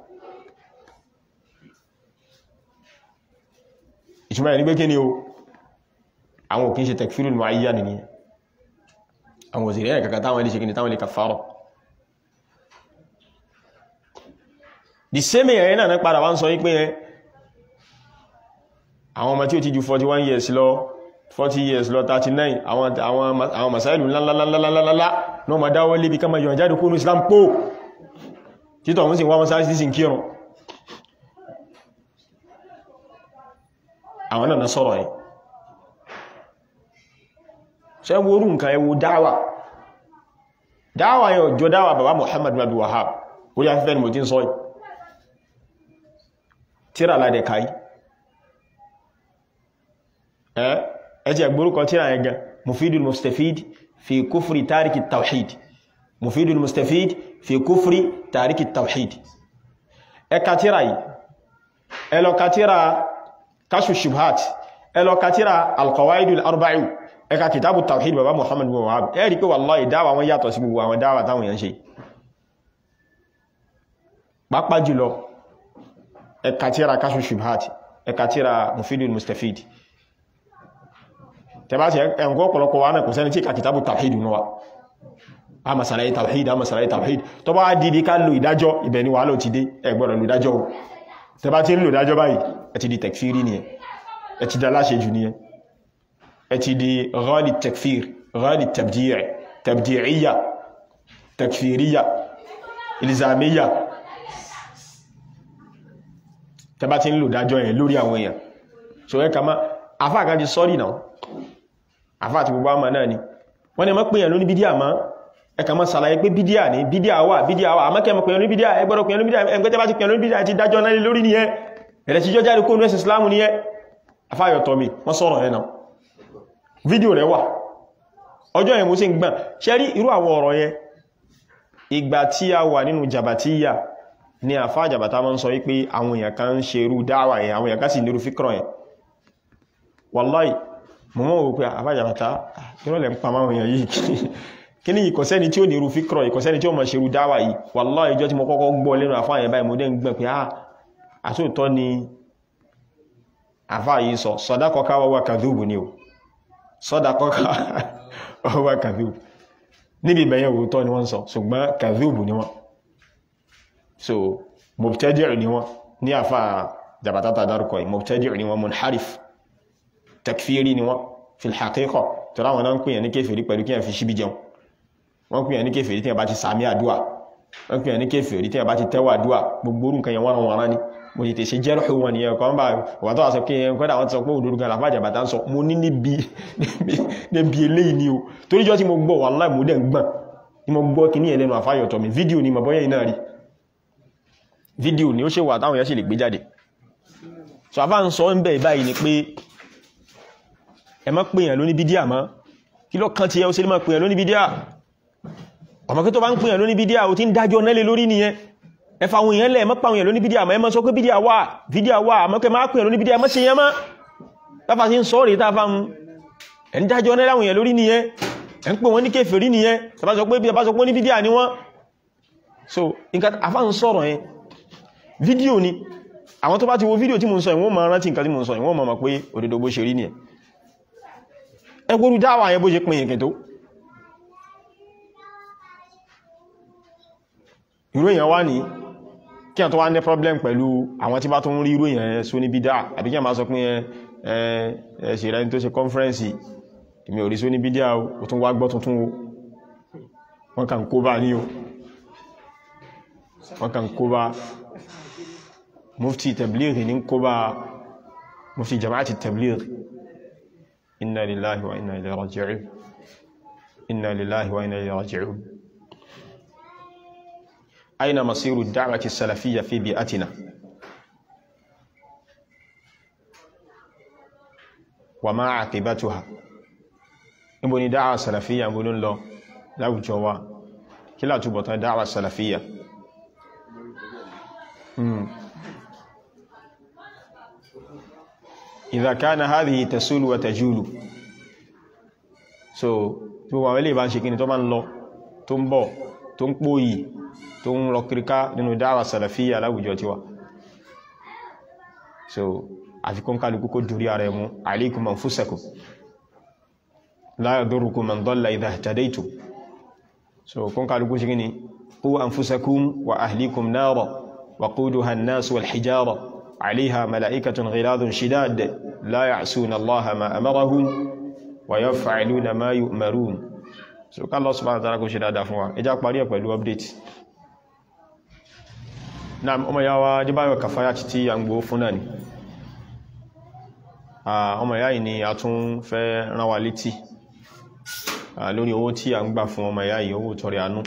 ìtumọ̀ ní pé kí ni o àwọn òkín ṣe tekfirul muayyan ni àwọn òsì rẹ̀ kankan táwọn lè ṣe kí ni táwọn lè kàfàrọ̀ the same ẹ̀yẹn náà padà wá ń sọ yí pé àwọn ọmọ tí ó ti ju 41 years lọ 40 years lọ 39 àwọn àwọn masáìlú ńláńláńláńláńlá ní ọmọ dáwọ́ lébi kama yọ̀ jáde kúrò Islam pò títọ̀ wọ́n sì wọ́n sáà sí sí kírùn àwọn náà sọ̀rọ̀ ẹ̀ ṣe wórú nǹkan ẹwọ dáwà dáwà yọ jọ dáwà bàbá Muhammad bin Abdul Wahhab ó yá fífẹ́ ni mo ti ń sọ ì tíra ládẹ̀ káyí ẹjẹ́ ẹgbórúkọ tíra ẹgẹ mufidul mustafid fi kúfùrí tàríkì tawhid mufidul mustafid fi kúfùrí tàríkì tawhid ẹka tíra yìí ẹlọ́ka tíra kashu shubhat ẹlọ́ka tíra alqawaidul arba'u ẹka kitabu tawhid baba muhammad bin wahab ẹ̀rí pé wallahi dáwà wọn yàtọ̀ sí gbogbo àwọn dáwà táwọn yẹn ṣe pápá jùlọ ẹka tíra kashu shubhat ẹka tíra mufidul mustafid tẹbá ti ẹnkọ́ ọ̀pọ̀lọpọ̀ wa náà kò sẹ́ni tí ka kìtàbù tawhid náà a masalaye tawhid a masalaye tawhid tó bá dìdí ká lò ìdájọ́ ibẹ̀ ni wà lò ti dé ẹgbọ́rọ̀ lò ìdájọ́ o tẹbá ti ń lò ìdájọ́ báyìí ẹ ti di tekfiri ni ẹ ti da láṣẹ jù ni ẹ ti di ghali tekfir ghali tabdi'i tabdi'iyya tekfiriyya ilzamiyya tẹbá ti ń lò ìdájọ́ yẹn lórí àwọn èèyàn so ẹ kama afáàkájí sọ́rí náà àfáà ti gbogbo àmà náà ni wọ́n ni mọ́ pèèyàn lóní bídíà máa ẹka mọ́ sàlàyé pé bídíà ní bídíà wà bídíà wà àmọ́kẹ́ mọ́ pèèyàn lóní bídíà ẹgbọ́dọ̀ pèèyàn lóní bídíà ẹgbẹ́tẹ́ bá ti pèèyàn lóní bídíà ti dájọ́ náà lórí ní ẹ ẹ̀rẹ̀ tí jọjáde kó nẹ́sì islamu ní ẹ afáyọ̀ tọ́mi wọ́n sọ̀rọ̀ ẹ̀ náà fídíò rẹ̀ wà ọjọ́ yẹn mo sì ń gbọ́n ṣe rí irú àwọn ọ̀rọ̀ yẹn ìgbà tí a wà nínú jàbàtíyà ni àfá jàbàtà máa ń sọ wípé àwọn èèyàn kan ń ṣe irú dáwà yẹn àwọn èèyàn kan sì nírú fíkọ̀rọ̀ yẹn wallahi mo mọ́ wò pé àfájàbàtà ìrọ̀lẹ̀ ń pa máa wọ̀nyàn yìí kí ní ìkọ̀sẹ́ni tí ó ní irú fíkọ̀rọ̀ ìkọ̀sẹ́ni tí ó mọ̀ ṣe irú dáwà yìí wallahi ìjọ tí mo kọ́kọ́ gbọ́ lẹ́nu àfáàyàn báyìí mo dẹ́ ń gbẹ̀ pé ah àtúntọ́ ni àfáà yìí sọ sọ́dákọ́ká wọ́wọ́ kàdúbù ni o sọ́dákọ́ká wọ́wọ́ kàdúbù níbi ìbẹ̀yẹn òótọ́ ni wọ́n sọ ṣùgbọ́n kàdúbù ni wọ́n so mubtadi' ni wọ́n ní àfáà jàbàtà tàdárùkọ yìí mubtadi' ni wọ́n munharif takfiri ni wọ́n fi haqiqa tó ráwọn náà ń pèyàn ní kéfèrí pẹ̀lú kí a fi ṣíbí jẹun wọ́n pèyàn ní kéfèrí tí a bá ti sàmì àdúwà wọ́n pèyàn ní kéfèrí tí a bá ti tẹ́wà àdúwà gbogbo orú nǹkan yẹn wọ́n wọ́n rán ní mo ti tèṣe jẹ́rù wọn ni ẹ̀kọ́ bá wà tó wà sọ pé kọ́dà wọ́n ti sọ pé òdòdó gan làfáàjà bàtà ń sọ mo ní níbi níbi eléyìí ni o torí jọ tí mo gbọ́ wallahi mo dẹ̀ ń gbọ̀n ní mo gbọ́ kí ní ẹlẹ́nu àfáyọ̀tọ̀ mi fídíò ni mọ̀bọ́yẹ̀ iná rí fídíò ni ó ṣe wà táwọn yẹn sì lè gbé jáde so àfá ń sọ ń bẹ̀ báyìí ni pé ẹ má pèèyàn lóní bídíà mọ́ kí ló kàn ti ẹ ó ṣe lè má pèèyàn lóní bídíà ọmọ kí tó bá ń pèèyàn lóní bídíà ó ti ń dájọ́ nẹ́lẹ̀ lórí nìyẹn ẹ fa àwọn èèyàn lẹ̀ mọ́ pa àwọn èèyàn lóní bídíà mọ́ ẹ má sọ pé bídíà wà bídíà wà àmọ́ kẹ má pèèyàn lóní bídíà mọ́ ṣe yẹn mọ́ táfà sí ń sọ rèé táfà ń ẹ̀ ń dájọ́ nẹ́lẹ̀ àwọn èèyàn lórí nìyẹn ẹ̀ ń pè wọ́n ní kèfèrí nìyẹn tàbá sọ pé bí abá sọ pé ní bídíà ni wọ́n so nǹkan afá ń sọ̀rọ̀ yẹn fídíò ni àwọn tó bá ti wo fídíò tí mo ń sọ ìwọ́n ma rántí nǹkan tí mo ń sọ ìwọ́n ma mọ̀ pé òdodo bó ṣe rí nìyẹn ẹgbóru dáwà yẹn bó ṣe pin yẹn tó irú èèyàn wá ní kí a tó wá ní problem pẹ̀lú àwọn tí bá tó ń rí irú èèyàn só ní bídá àbí kí a máa sọ pé ẹ ẹ ṣe rẹ tó ṣe conference èmi ò rí só ní bídá o tún wá gbọ́ tuntun o wọ́n kàn kó bá ní o wọ́n kàn kó bá mufti tabligh ní kó bá mufti jama'ati tabligh inna lillahi wa inna ilayhi raji'un inna lillahi wa inna ilayhi raji'un aina masiru da'wati salafiyya fi bi'atina wa ma 'aqibatuha níbo ni dáwà salafiyya mbó ló ń lọ láwùjọ wa kí látúbọ̀tán dáwà salafiyya idha kana hadhihi tasulu wa tajulu so gbogbo àwọn ilé ìbá ń ṣe kí ni tó máa ń lọ tó ń bọ̀ tó ń pòyì tó ń lọ kíríká nínú dáwà salafiyya láwùjọ tiwa so àfikún kálukú kó dúrí ara ẹmú alaykum anfusakum la yadurrukum man dalla idha ihtadaytum so kún kálukú ṣe kí ni qu anfusakum wa ahlikum nara waquduha an-nas wal hijara عليها ملائكة غلاظ شداد لا يعصون الله ما أمرهم ويفعلون ما يؤمرون so ká Allah subhanahu wa ta'ala kó ṣe dáadáa fún wa ẹjá parí ẹ̀ pẹ̀lú update náà ọmọ ya wa jíbáyọ̀ kàfáyà títí à ń gbó fún náà ni ọmọ ya yìí ni a tún fẹ́ rán wa létí lórí owó tí a ń gbà fún ọmọ ya yìí owó tọrẹ àánú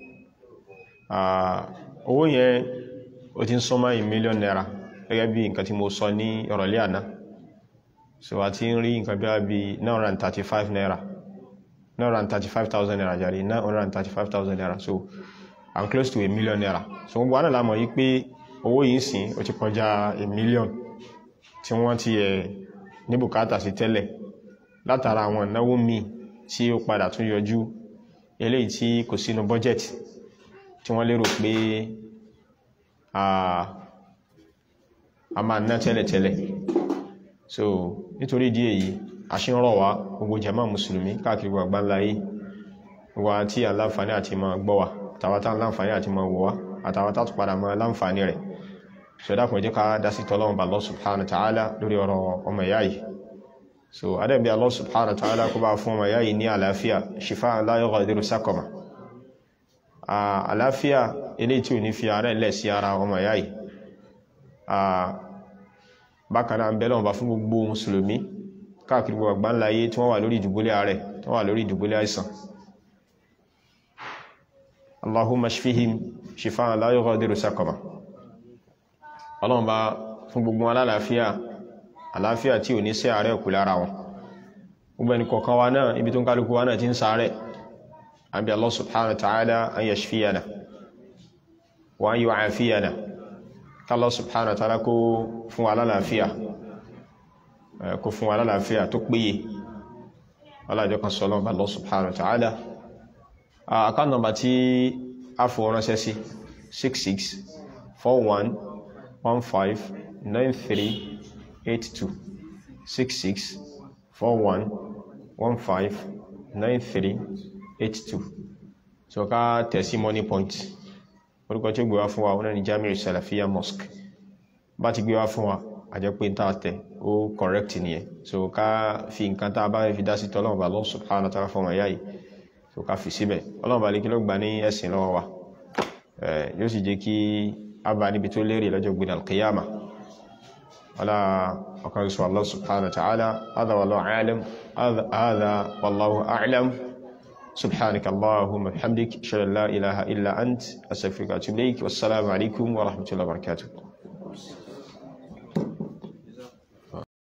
owó yẹn ó ti ń súnmọ́ ì mílíọ̀n náírà gẹ́gẹ́ bí nǹkan tí mo sọ ní ìrọ̀lẹ́ àná so a ti ń rí nǹkan bí i 935 naira 935,000 naira jàre 935,000 naira so i'm close to a million naira so gbogbo àná lámọ̀ yí pé owó yìí sìn ó ti kọjá a million tí wọ́n ti ẹ̀ ní bùkátà sí tẹ́lẹ̀ látara àwọn ìnáwó míì tí ó padà tún yọjú eléyìí tí kò sínú budget tí wọ́n lérò pé a máa ná tẹ́lẹ̀tẹ́lẹ̀ so nítorí ìdí èyí aṣínrọ̀ wá gbogbo jama musulmi káàkiri gbogbo ńláyé wà tí a láǹfàní àti ma gbọ́ wa tàwátá láǹfàní àti ma wọ́ wa àtàwátá tó padà ma láǹfàní rẹ̀ so dákùn jẹ́ ká dásí tọ́lọ́wọ́n bá Allah subhanahu wa ta'ala lórí ọ̀rọ̀ ọmọ ìyá yìí so adẹ́bí Allah subhanahu wa ta'ala kó bá fún ọmọ ìyá yìí ní àlàáfíà shifa la yughadiru saqama àlàáfíà eléyìí tí ò ní fi ara ilẹ̀ sí ara ọmọ ìyá yìí bákan náà ń bẹ́lọ̀ bá fún gbogbo mùsùlùmí káàkiri gbogbo àgbáńláyé tí wọ́n wà lórí ìdùbúlẹ̀ ààrẹ tí wọ́n wà lórí ìdùbúlẹ̀ àìsàn Allahumma shfihim shifaan la yughadiru saqama ọlọ́run bá fún gbogbo alálàáfíà àlàáfíà tí ò ní sí ààrẹ kù lára wọn gbogbo ẹni kọ̀ọ̀kan wa náà ibi tó ń kálukú wa náà ti ń sáré àbí Allah subhanahu wa ta'ala an yashfiyana wa an yu'afiyana kálọ́ subhanahu wa ta'ala kó fún wa lálàáfíà kó fún wa lálàáfíà tó péye alájọ́ kan sọ́lọ́ bá Allah subhanahu wa ta'ala account number tí a fò ránṣẹ́ sí 66 41 15 93 82 66 41 15 93 82 so ká tẹ̀sí money point orúkọ tí ó gbé wá fún wa wọn ni Jamiu Salafiyya Mosque bá ti gbé wá fún wa àjẹ́ pé tá tẹ̀ ó correct nìyẹn so ká fi nǹkan tá a bá fi dá sí tọ́lọ́mọba Allah subhanahu wa ta'ala fọmọ ìyá yìí so ká fi síbẹ̀ ọlọ́mọba lè kí ló gbà ní ẹ̀sìn lọ́wọ́ wa yóò sì jẹ́ kí a bá níbi tó lérè lọ́jọ́ gbé al-qiyama wala ọkàn sọ Allah subhanahu wa ta'ala hadha wallahu a'lam hadha wallahu a'lam subhanaka allahumma bihamdik ashhadu an la ilaha illa ant astaghfiruka wa atubu ilayk wassalamu alaikum wa rahmatullahi wa barakatuh